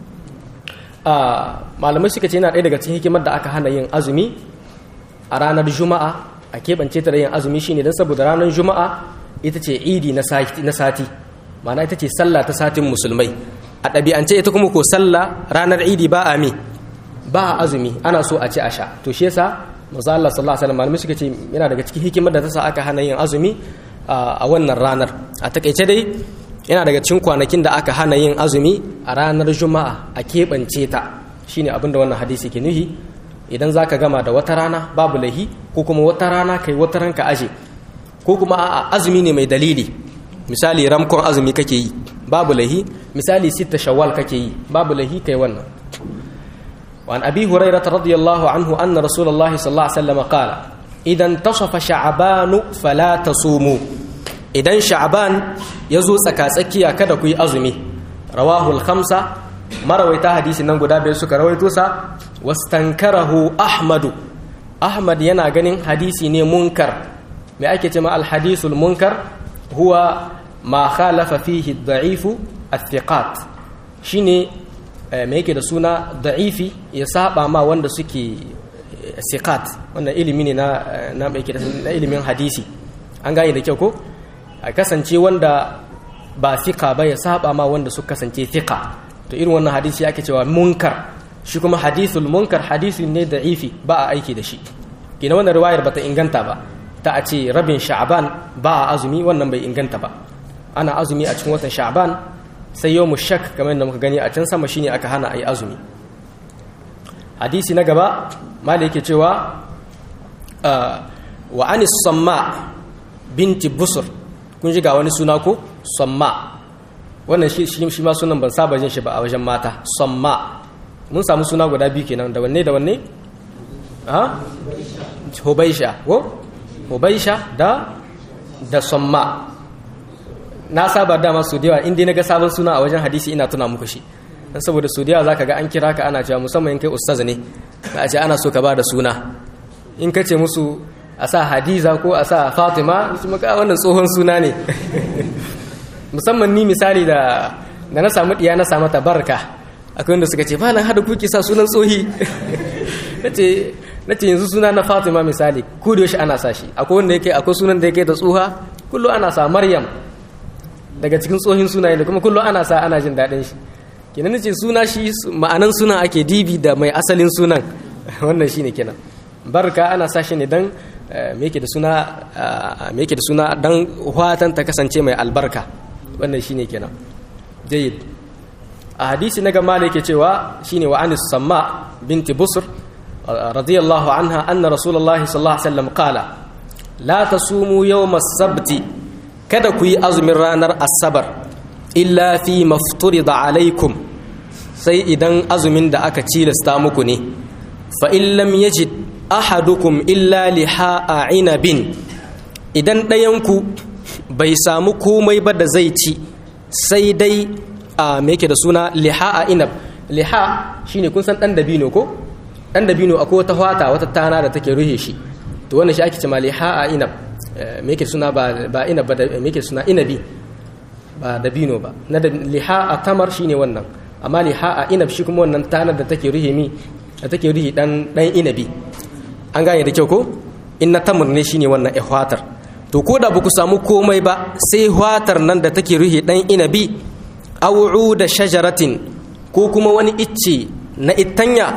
malamai suka ce yana ɗaya daga cikin hikimar da aka hana yin azumi a ranar juma'a a keɓance ta da yin azumi shine don saboda ranar juma'a ita ce idi na sati ma'ana ita ce sallah ta satin musulmai a ɗabi'ance ita kuma ko sallah ranar idi ba a mi ba a azumi ana so a ci a sha to shi yasa manzo Allah sallallahu alaihi wasallam malamai suka ce yana daga cikin hikimar da ta sa aka hana yin azumi a wannan ranar a takaice dai yana daga cikin kwanakin da aka hana yin azumi a ranar juma'a a keɓance ta shine abin da wannan hadisi ke nuhi idan za ka gama da wata rana babu lahi ko kuma wata rana kai wata ranka aje ko kuma a azumi ne mai dalili misali ramkon azumi kake yi babu lahi misali sita shawwal kake yi babu lahi kai wannan وعن أبي هريرة رضي الله عنه أن رسول الله صلى الله عليه وسلم قال إذا انتصف شعبان فلا تصوموا إذا شعبان يزو سكاسكي كدكوي أزمي رواه الخمسة مرويتا حديث ننقو دابي سكا رويتوسا واستنكره أحمد أحمد ينا غنين حديثي ني منكر ما أكي الحديث المنكر هو ما خالف فيه الضعيف الثقات شيني mai yake da suna da'ifi ya saba ma wanda suke sikat wannan ilimi ne na na na ilimin hadisi an gane da kyau ko a kasance wanda ba fika ba ya saba ma wanda suka kasance fika to irin wannan hadisi ake cewa munkar shi kuma hadithul munkar hadisi ne da'ifi ba a aiki da shi kina wannan riwayar bata inganta ba ta a ce rabin sha'ban ba a azumi wannan bai inganta ba ana azumi a cikin watan sha'ban sai yau mu shak kamar yadda muka gani a can sama shine aka hana a yi azumi hadisi na gaba mala yake cewa wa anis samma binti busur kun ji ga wani suna ko samma wannan shi shi ma sunan ban saba jin shi ba a wajen mata samma mun samu suna guda biyu kenan da wanne da wanne ha hubaisha ko hubaisha da da samma na saba dama su da yawa inda na ga sabon suna a wajen hadisi ina tuna muku shi dan saboda su da zaka ga an kira ka ana cewa musamman in kai ustaz ne a ce ana so ka ba da suna in ka ce musu a sa hadiza ko a sa fatima su maka wannan tsohon suna ne musamman ni misali da da na samu diya na samu tabarka akwai wanda suka ce malam hada kuke sa sunan tsohi nace nace yanzu suna na fatima misali ko da yaushe ana sa shi akwai wanda yake akwai sunan da yake da tsoha kullu ana sa maryam daga cikin tsohin sunaye da kuma kullu ana sa ana jin daɗin shi kenan nace suna shi ma'anan sunan ake dibi da mai asalin sunan wannan shine kenan barka ana sa shi ne dan me yake da suna me yake da suna dan watan ta kasance mai albarka wannan shine kenan jayyid a hadisi na gama da yake cewa shine wa anis samma binti busr radiyallahu anha anna rasulullahi sallallahu alaihi wasallam qala la tasumu yawm as-sabti kada ku yi azumin ranar asabar illa fi mafturida alaikum sai idan azumin da aka cilasta muku ne fa in lam yajid ahadukum illa liha'a inabin idan ɗayanku bai samu komai ba da zai ci sai dai a me yake da suna liha'a inab liha shine kun san dan dabino ko dan dabino akwai wata hwata wata tana da take ruhe shi to wannan shi ake cewa liha'a inab me yake suna ba ba inab ba me yake suna inabi ba dabino ba na da liha'a tamar shine wannan amma liha'a inab shi kuma wannan tanar da take ruhe mi da take ruhe dan dan inabi an gane da kyau ko in na tamar ne shine wannan ihwatar to ko da baku samu komai ba sai hwatar nan da take ruhe dan inabi aw'u da shajaratin ko kuma wani icce na ittanya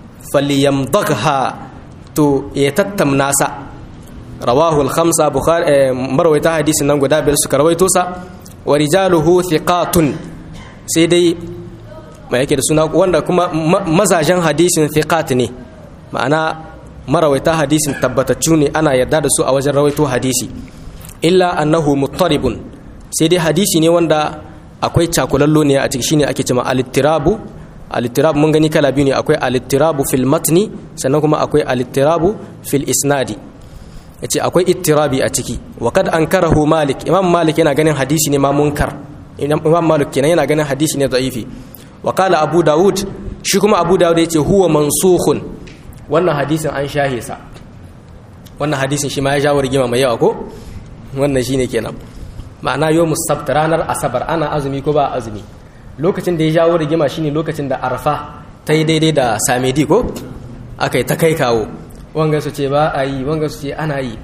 falyamdagha to ya tattamna sa rawahu al-khamsa bukhari marwayta hadisin nan guda biyar suka rawaito sa wa rijaluhu thiqatun sai dai mai yake da suna wanda kuma mazajen hadisin thiqat ne ma'ana marawaita hadisin tabbataccu ne ana yarda da su a wajen rawaito hadisi illa annahu muttaribun sai dai hadisi ne wanda akwai cakulallo ne a ciki shine ake cewa alittirabu alittirabu mun gani kala biyu ne akwai alittirabu fil matni sannan kuma akwai alittirabu fil isnadi yace akwai ittirabi a ciki wa kad ankarahu malik imam malik yana ganin hadisi ne ma munkar imam malik kenan yana ganin hadisi ne da'ifi wa qala abu daud shi kuma abu daud yace huwa mansukhun wannan hadisin an shahe sa wannan hadisin shi ma ya jawo rigima mai yawa ko wannan shine kenan ma'ana yau musabt ranar asabar ana azumi ko ba azumi lokacin da ya jawo rigima shine lokacin da arfa ta yi daidai da samedi ko aka yi ta kai kawo wanga su ce ba a yi wanga su ce ana yi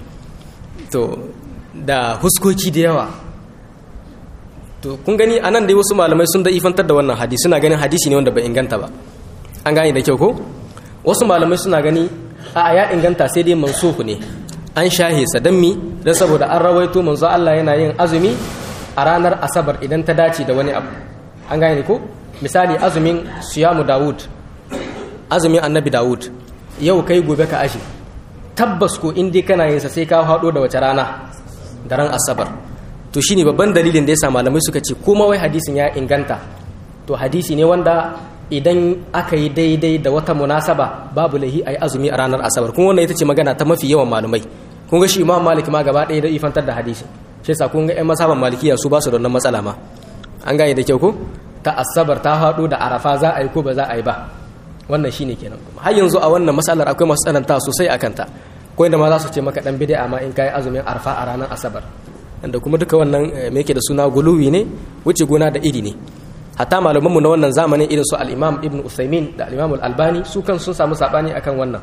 to da huskoki da yawa to kun gani a nan dai wasu malamai sun da ifantar da wannan hadisi suna ganin hadisi ne wanda bai inganta ba an gane da kyau ko wasu malamai suna gani a ya inganta sai dai mansuhu ne an shahe sa dan mi dan saboda an rawaito manzo Allah yana yin azumi a ranar asabar idan ta dace da wani abu an gane ko misali azumin siyamu Dawud azumin annabi Dawud yau kai gobe ka ashi tabbas ko in dai kana yin sa sai ka hado da wace rana daren asabar to shine babban dalilin da yasa malamai suka ce kuma wai hadisin ya inganta to hadisi ne wanda idan aka yi daidai da wata munasaba babu lahi a yi azumi a ranar asabar kuma wannan ita ce magana ta mafi yawan malumai kun ga shi imam malik ma gaba ɗaya da ifantar da hadisi shi yasa kun ga ƴan masaban malikiya su ba su da wannan matsala ma an gane da kyau ko ta asabar ta haɗu da arafa za a yi ko ba za a yi ba wannan shine kenan har yanzu a wannan matsalar akwai masu tsananta sosai a kanta ko inda ma za su ce maka dan bid'a ma in kai azumin arafa a ranar asabar da kuma duka wannan me yake da suna guluwi ne wuce gona da iri ne hatta malamanmu na wannan zamanin irin su al-imam ibn usaimin da al-imam al-albani su kan sun samu sabani akan wannan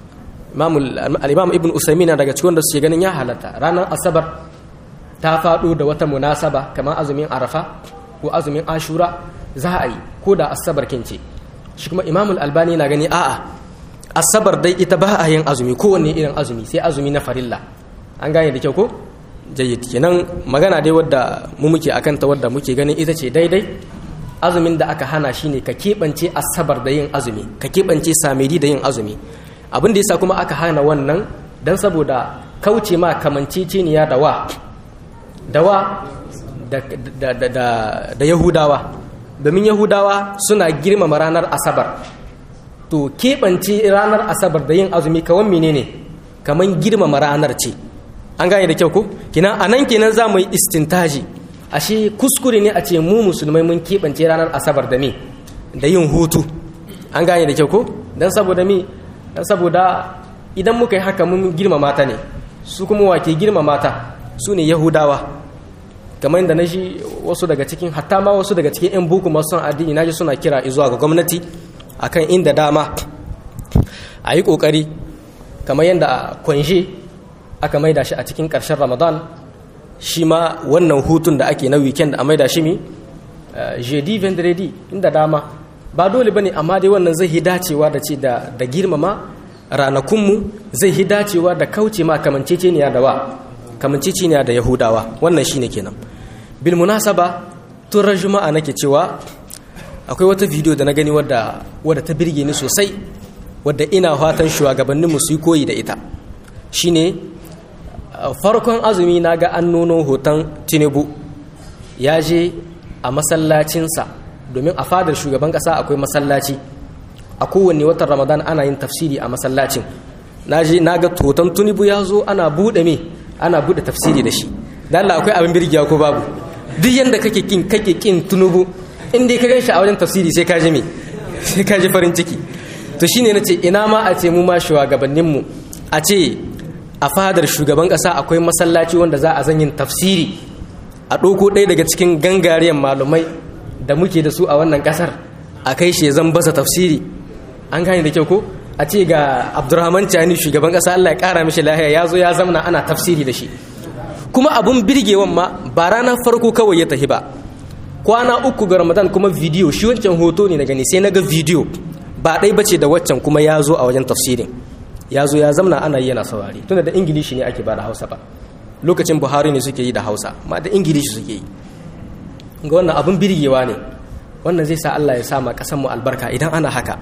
al-imam ibn usaimin na daga cikin da suke ganin ya halatta ranar asabar ta faɗo da wata munasaba kamar azumin arafa ko azumin ashura za a yi ko da asabar kince shi kuma imam al-albani na gani a'a asabar dai ita ba a yin azumi kowanne irin azumi sai azumi na farilla an gane da kyau ko jayyid kenan magana dai wadda mu muke akan ta wadda muke ganin ita ce daidai azumin da aka hana shine ka keɓance asabar da yin azumi ka keɓance samedi da yin azumi abin da yasa kuma aka hana wannan dan saboda kauce ma kamanceceniya da wa da wa da, da, da, da yahudawa domin yahudawa suna girmama ranar asabar to keɓance ranar asabar da yin azumi kawan menene kaman girmama ranar ce an gane da kyau ko kina anan kenan za mu yi istintaji ashe kuskure ne a ce mu musulmai mun keɓance ranar asabar da me da yin hutu an gane da kyau ko dan saboda mi dan saboda idan muka yi haka mun girmama ta ne su kuma wake girmama ta su ne yahudawa kamar yadda na shi wasu daga cikin hatta ma wasu daga cikin 'yan buku masu son addini na ji suna kira zuwa ga gwamnati akan inda dama a yi ƙoƙari kamar yadda a kwanshe aka maida shi a cikin ƙarshen ramadan shi ma wannan hutun da ake na weekend a maida shi mi jeudi vendredi inda dama ba dole ba ne amma dai wannan zai yi dacewa da ce da girmama ranakunmu zai yi dacewa da kauce ma kamanceceniya da wa kamanceceniya da yahudawa wannan shine kenan bil munasaba tun ran juma'a nake cewa akwai wata bidiyo da na gani wadda wadda ta birge ni sosai wadda ina fatan shugabanninmu su yi koyi da ita shine farkon azumi na ga an nuno hoton tinubu ya je a masallacinsa domin a fadar shugaban kasa akwai masallaci a kowanne watan ramadan ana yin tafsiri a masallacin na ga hoton tinubu ya zo ana buɗe me ana buɗe tafsiri da shi dan Allah akwai abin birgiya ko babu duk yanda kake kin kake kin tunubu in dai ka gan shi a wajen tafsiri sai ka ji me sai ka ji farin ciki to shine nace ina ma a ce mu ma shugabannin mu a ce a fadar shugaban kasa akwai masallaci wanda za a zanyin tafsiri a ɗauko ɗaya daga cikin gangariyan malumai da muke da su a wannan ƙasar a kai shi zan basa tafsiri an gane da kyau ko a ce ga abdurrahman cani shugaban ƙasa allah ya ƙara mishi lahiya ya zo ya zamana ana tafsiri da shi kuma abun birgewan ma ba ranar farko kawai ya tafi ba kwana uku ga ramadan kuma bidiyo shi wancan hoto ne na gani sai na ga bidiyo ba ɗai bace da waccan kuma ya zo a wajen tafsirin ya zo ya zamna ana yi yana saurari tunda da ingilishi ne ake ba da hausa ba lokacin buhari ne suke yi da hausa ma da ingilishi suke yi ga wannan abun birgewa ne wannan zai sa allah ya sa ma mu albarka idan ana haka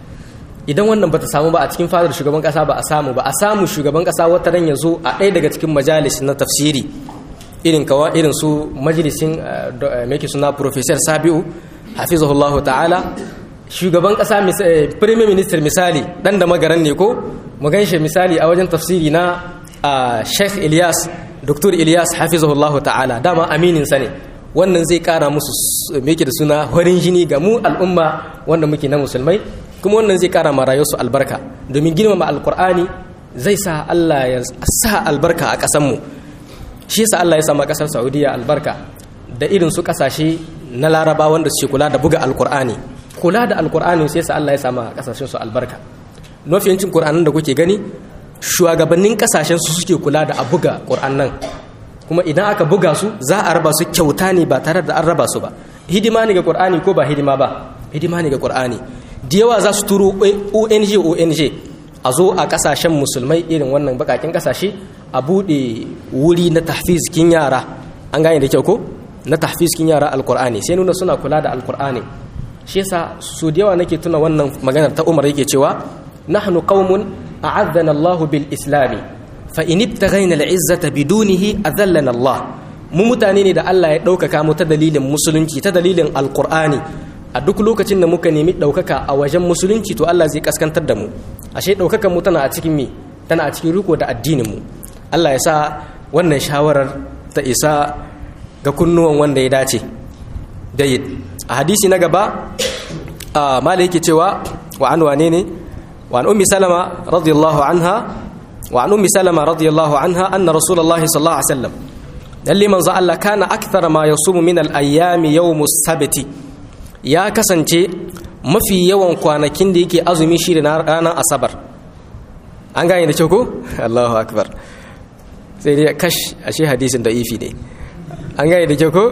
idan wannan bata samu ba a cikin fadar shugaban kasa ba a samu ba a samu shugaban kasa wata ran ya zo a ɗaya daga cikin majalis na tafsiri irin kawa irin su majalisin mai suna professor sabiu hafizahullah ta'ala shugaban kasa premier minister misali dan da magaran ne ko mu ganshi misali a wajen tafsiri na sheikh ilyas dr ilyas hafizahullah ta'ala dama aminin sa ne wannan zai kara musu me da suna horin jini ga mu al'umma wanda muke na musulmai kuma wannan zai kara ma rayuwarsu albarka domin girmama alkur'ani zai sa Allah ya sa albarka a ƙasanmu shi yasa Allah ya sama ƙasar Saudiya albarka da irin su ƙasashe na Laraba wanda suke kula da buga alkur'ani kula da alkur'ani sai yasa Allah ya sama ƙasashen su albarka mafiyancin Qur'anin da kuke gani shugabannin ƙasashen su suke kula da a buga Qur'anan kuma idan aka buga su za a raba su kyauta ne ba tare da an raba su ba hidima ne ga Qur'ani ko ba hidima ba hidima ne ga Qur'ani da yawa za su turo ong ong a zo a kasashen musulmai irin wannan bakakin kasashe a bude wuri na tahfizkin yara an gane da kyau ko na tahfizkin yara alkur'ani sai nuna suna kula da alkur'ani shi yasa su da yawa nake tuna wannan maganar ta umar yake cewa nahnu qaumun a'azzana Allahu bil islami fa in ibtaghayna al izzata bidunihi azallana Allah mu mutane ne da Allah ya ɗaukaka mu ta dalilin musulunci ta dalilin alkur'ani a duk lokacin da muka nemi ɗaukaka a wajen musulunci to Allah zai kaskantar da mu ashe ɗaukakan mu tana a cikin me tana a cikin riko da addinin mu Allah ya sa wannan shawarar ta isa ga kunnuwan wanda ya dace dayid a hadisi na gaba a mala yake cewa wa an wane ne wa an ummi salama radiyallahu anha wa an ummi salama radiyallahu anha anna rasulullahi sallallahu alaihi wasallam lalle manzo Allah kana akthara ma yasumu min al-ayyami yawmus sabti ya kasance mafi yawan kwanakin da yake azumi shi da ranar asabar an gane da kyau ko allahu akbar sai dai kash ashe hadisin da ifi ne an gane da kyau ko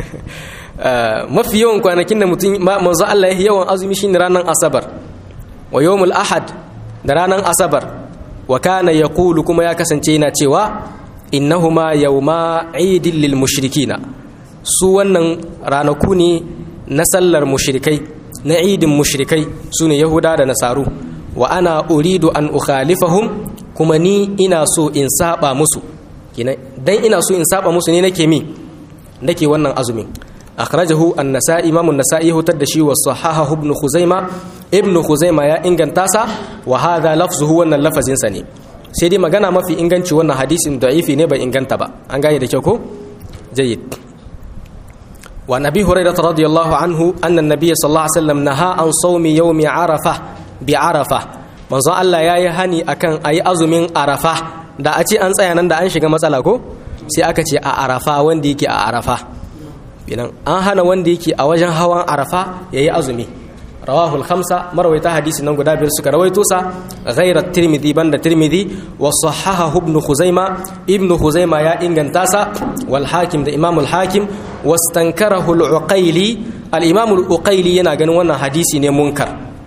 mafi yawan kwanakin da mutum manzo Allah ya yawan azumi shi ne ranar asabar wa yawmul ahad da ranar asabar wa kana yaqulu kuma ya kasance yana cewa innahuma yawma idil lil mushrikina su wannan ranaku ne na sallar mushrikai na idin mushrikai su ne yahuda da nasaru wa ana uridu an ukhalifahum kuma ni ina so in saba musu dan ina so in saba musu ne nake mi nake wannan azumin akhrajahu an-nasa'i imam an-nasa'i hutar da shi wa sahahahu ibn khuzaima ibn khuzaima ya inganta sa wa hadha lafzuhu wannan lafazin sa ne sai dai magana mafi inganci wannan hadisin da'ifi ne bai inganta ba an gane da kyau ko jayyid wa nabi hurairah radiyallahu anhu anna an-nabiy sallallahu alaihi wasallam naha an sawmi yawmi arafa bi arafa manzo Allah yayi hani akan ayi azumin arafa da a ce an tsaya nan da an shiga matsala ko sai aka ce a arafa wanda yake a arafa binan an hana wanda yake a wajen hawan arafa yayi azumi rawahu al-khamsa marwaita hadisi nan guda biyar suka rawaito sa ghayra tirmidhi banda tirmidhi wa sahahahu ibn khuzaima ibn khuzaima ya inganta sa wal hakim da imam al-hakim wastankarahu al-uqayli al-imam al-uqayli yana ganin wannan hadisi ne munkar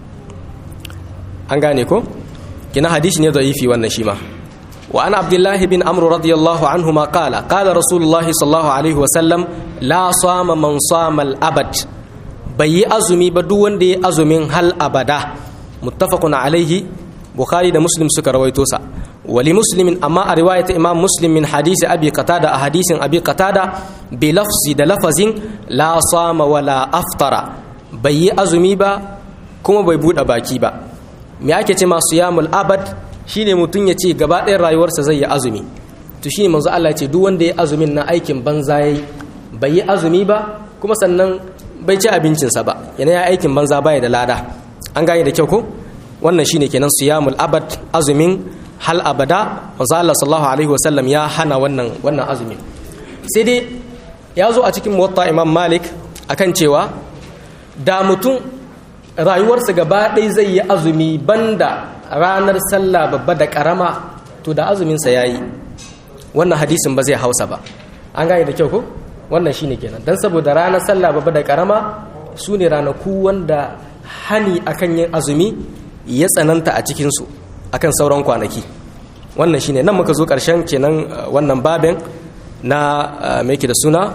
an gane ko kina hadisi ne da'ifi wannan shi ma wa an abdullah bin amr radiyallahu anhuma qala qala rasulullahi sallallahu alaihi wa sallam la sama man sama al-abad bai yi azumi ba duk wanda ya azumin hal abada muttafaqun alaihi bukhari da muslim suka rawaito sa wali muslimin amma a riwayat imam muslim min hadisi abi qatada a hadisin abi qatada bi lafzi da lafazin la sama wala aftara bai yi azumi ba kuma bai bude baki ba me ake ce masu yamul abad shine mutum ya ce gaba ɗayan rayuwarsa zai yi azumi to shine manzo Allah ya ce duk wanda ya azumin na aikin banza yayi bai yi azumi ba kuma sannan bai ci abincinsa ba yana ya aikin banza baya da lada an gane da kyau ko wannan shine kenan siyamul abad azumin hal abada manzo Allah sallallahu alaihi wasallam ya hana wannan wannan azumin sai dai ya zo a cikin muwatta imam malik akan cewa da mutum rayuwarsa gaba ɗaya zai yi azumi banda ranar sallah babba da karama to da azuminsa ya yi wannan hadisin ba zai hausa ba an gane da kyau ko wannan shine kenan dan saboda ranar sallah babba da karama su ne ranaku wanda hani akan yin azumi ya tsananta a cikinsu akan sauran kwanaki wannan shine nan muka zo ƙarshen kenan wannan babin na mai da suna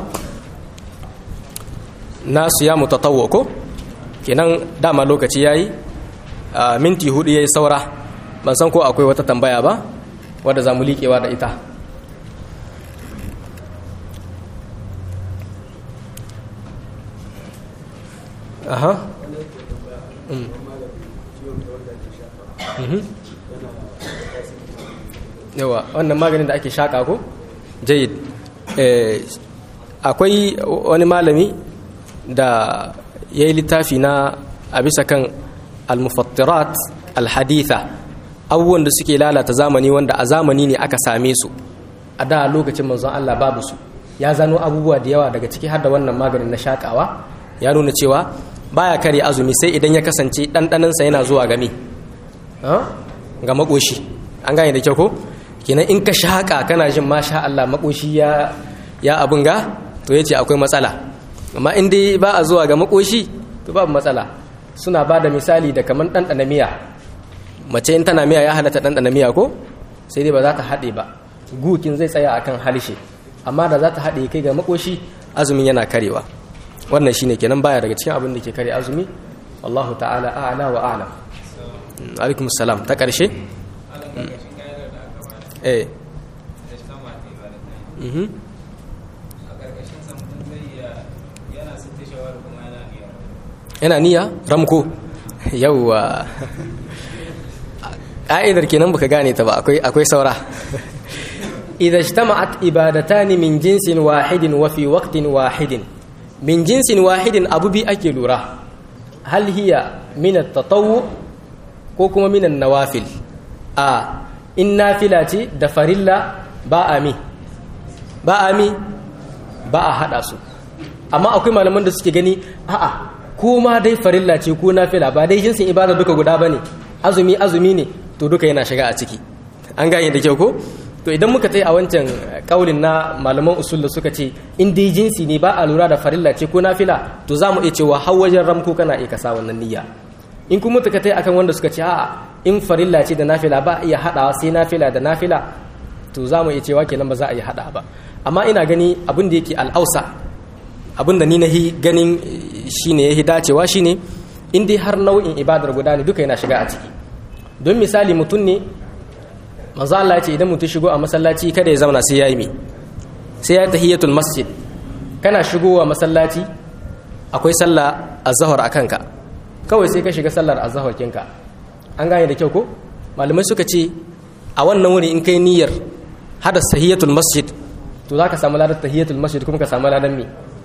na siyamu tatawwa ko kenan dama lokaci yayi minti hudu yayi saura ban san ko akwai wata tambaya ba wadda za mu liƙewa da ita aha yawa wannan maganin da ake shaƙa ko jayid akwai wani malami da ya yi littafi na a bisa kan almufattirat alhaditha abubuwan da suke lalata zamani wanda a zamani ne aka same su a da lokacin manzon Allah babu su ya zano abubuwa da yawa daga ciki har da wannan maganin na shakawa ya nuna cewa baya kare azumi sai idan ya kasance ɗanɗaninsa yana zuwa game ga makoshi an gane da kyau ko kenan in ka shaƙa kana jin masha Allah makoshi ya ya abin ga to yace akwai matsala amma in dai ba a zuwa ga makoshi to babu matsala suna ba da misali da kamar ɗanɗana miya mace in tana miya ya halatta ɗanɗana miya ko sai dai ba za ta haɗe ba gukin zai tsaya akan harshe amma da za ta haɗe kai ga makoshi azumin yana karewa wannan shine kenan baya daga cikin abin da ke kare azumi wallahu ta'ala a'la wa a'lam alaikum salam ta ƙarshe eh mhm yana niyya ramko yauwa ƙa'idar kenan baka gane ta ba akwai saura idza ijtama'at ibadatani min jinsin wahidin wa fi waqtin wahidin min jinsin wahidin abu bi ake lura hal hiya min at-tatawwu ko kuma min an-nawafil a in nafila ce da farilla ba a mi ba a mi ba a hada su amma akwai malaman da suke gani a'a ko ma dai farilla ce ko nafila ba dai jinsin ibada duka guda bane azumi azumi ne to duka yana shiga a ciki an gane da kyau ko to idan muka tai a wancan kaulin na malaman usul da suka ce in dai jinsi ne ba a lura da farilla ce ko nafila to za mu iya cewa har wajen ramko kana iya kasa wannan niyya in kuma muka tai akan wanda suka ce a'a in farilla ce da nafila ba iya hadawa sai nafila da nafila to za mu iya cewa kenan ba za a iya hada ba amma ina gani abin da yake al'ausa abin da ni na ganin shine ya dacewa shine in dai har nau'in ibadar guda ne duka yana shiga a ciki don misali mutum ne manzo Allah ya ce idan mutum shigo a masallaci kada ya zauna sai ya yi me sai ya tahiyatul masjid kana shigowa masallaci akwai sallah azhar a kanka kawai sai ka shiga sallar azhar kinka an gane da kyau ko malamai suka ce a wannan wuri in kai niyyar hada tahiyatul masjid to zaka samu ladan tahiyatul masjid kuma ka samu ladan me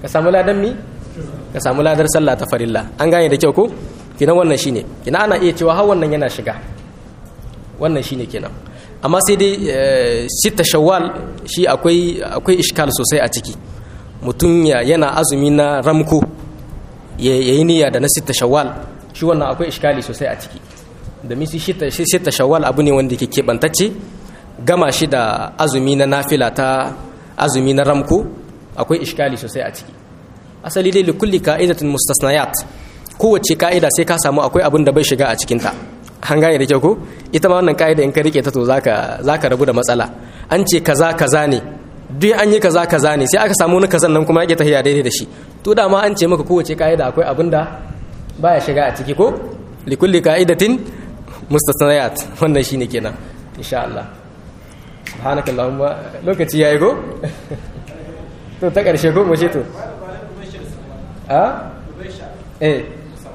ka samu ladan mi ka samu ladar sallah ta farilla an gane da kyau ko kinan wannan shine kina ana iya cewa har wannan yana shiga wannan shine kenan amma sai dai sita shawwal shi akwai akwai iskal sosai a ciki mutum yana azumi na ramko ya yi niyya da na sita shawwal shi wannan akwai iskali sosai a ciki da misi sita shawwal abu ne wanda ke keɓantacce gama shi da azumi na nafila ta azumi na ramko akwai iskali sosai a ciki asali dai likulli ka'idatin mustasnayat kowace ka'ida sai ka samu akwai abin da bai shiga a cikinta an gane da kyau ko ita ma wannan ka'ida in ka rike ta to zaka zaka rabu da matsala an ce kaza kaza ne duk an yi kaza kaza ne sai aka samu wani kazan nan kuma yake tafiya daidai da shi to da ma an ce maka kowace ka'ida akwai abin da baya shiga a ciki ko likulli ka'idatin mustasnayat wannan shine kenan insha Allah subhanakallahumma lokaci yayi go to ta karshe ko mu ce to a eh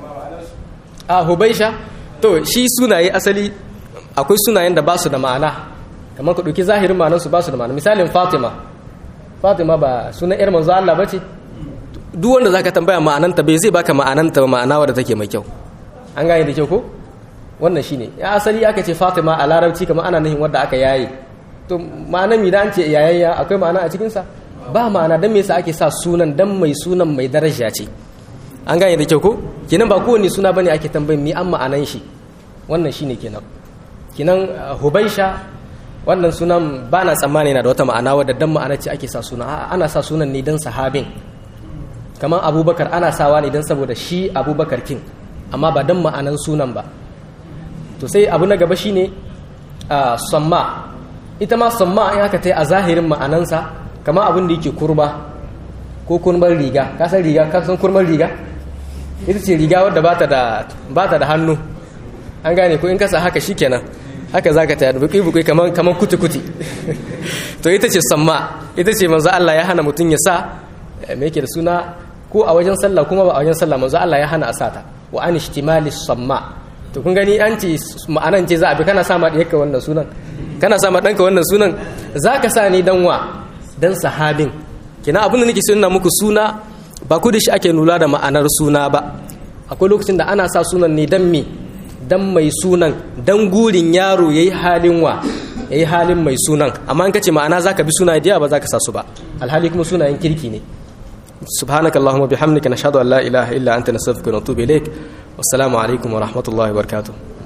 a hubaisha to shi sunaye asali akwai sunayen da ba su da ma'ana kamar ku ɗauki zahirin ma'anarsu ba su da ma'ana misalin fatima fatima ba sunan yar manzo Allah bace duk wanda zaka tambaya ma'ananta bai zai baka ma'ananta ba ma'ana wadda take mai kyau an gane da kyau ko wannan shine ya asali aka ce fatima a larabci kamar ana nufin wadda aka yaye to ma'anar mi da an ce yayayya akwai ma'ana a cikin sa ba ma'ana dan me yasa ake sa sunan dan mai sunan mai daraja ce an gane da kyau ko kenan ba kowane suna bane ake tambayin mi an ma'anan shi wannan shine kenan kenan hubaisha wannan sunan ba na tsammani yana da wata ma'ana wadda dan ma'ana ce ake sa suna ana sa sunan ne dan sahabin kamar abubakar ana sawa ne dan saboda shi abubakar kin amma ba dan ma'anan sunan ba to sai abu na gaba shine samma ita ma samma in aka ta a zahirin ma'anansa kamar abin da yake kurba ko kurmar riga ka san riga ka san kurmar riga ita ce riga wadda ba ta da hannu an gane ko in kasa haka shikenan haka zaka ta da buki buki kaman kaman kuti kuti to ita ce samma ita ce manzo Allah ya hana mutun ya sa me yake da suna ko a wajen sallah kuma ba a wajen sallah manzo Allah ya hana a sata wa an ishtimali samma to kun gani an ce ma'anan ce za a bi kana sa ma diyarka wannan sunan kana sa ma danka wannan sunan zaka sa ni dan wa dan sahabin kina abin da nake so ina muku suna ba ku da shi ake nula da ma'anar suna ba akwai lokacin da ana sa sunan ne dan me dan mai sunan dan gurin yaro yayi halin wa yayi halin mai sunan amma in kace ma'ana zaka bi suna da ba zaka sa su ba alhali kuma sunayen kirki ne subhanakallahumma bihamdika nashhadu an la ilaha illa anta nastaghfiruka wa natubu ilaik wassalamu alaikum wa rahmatullahi wa barakatuh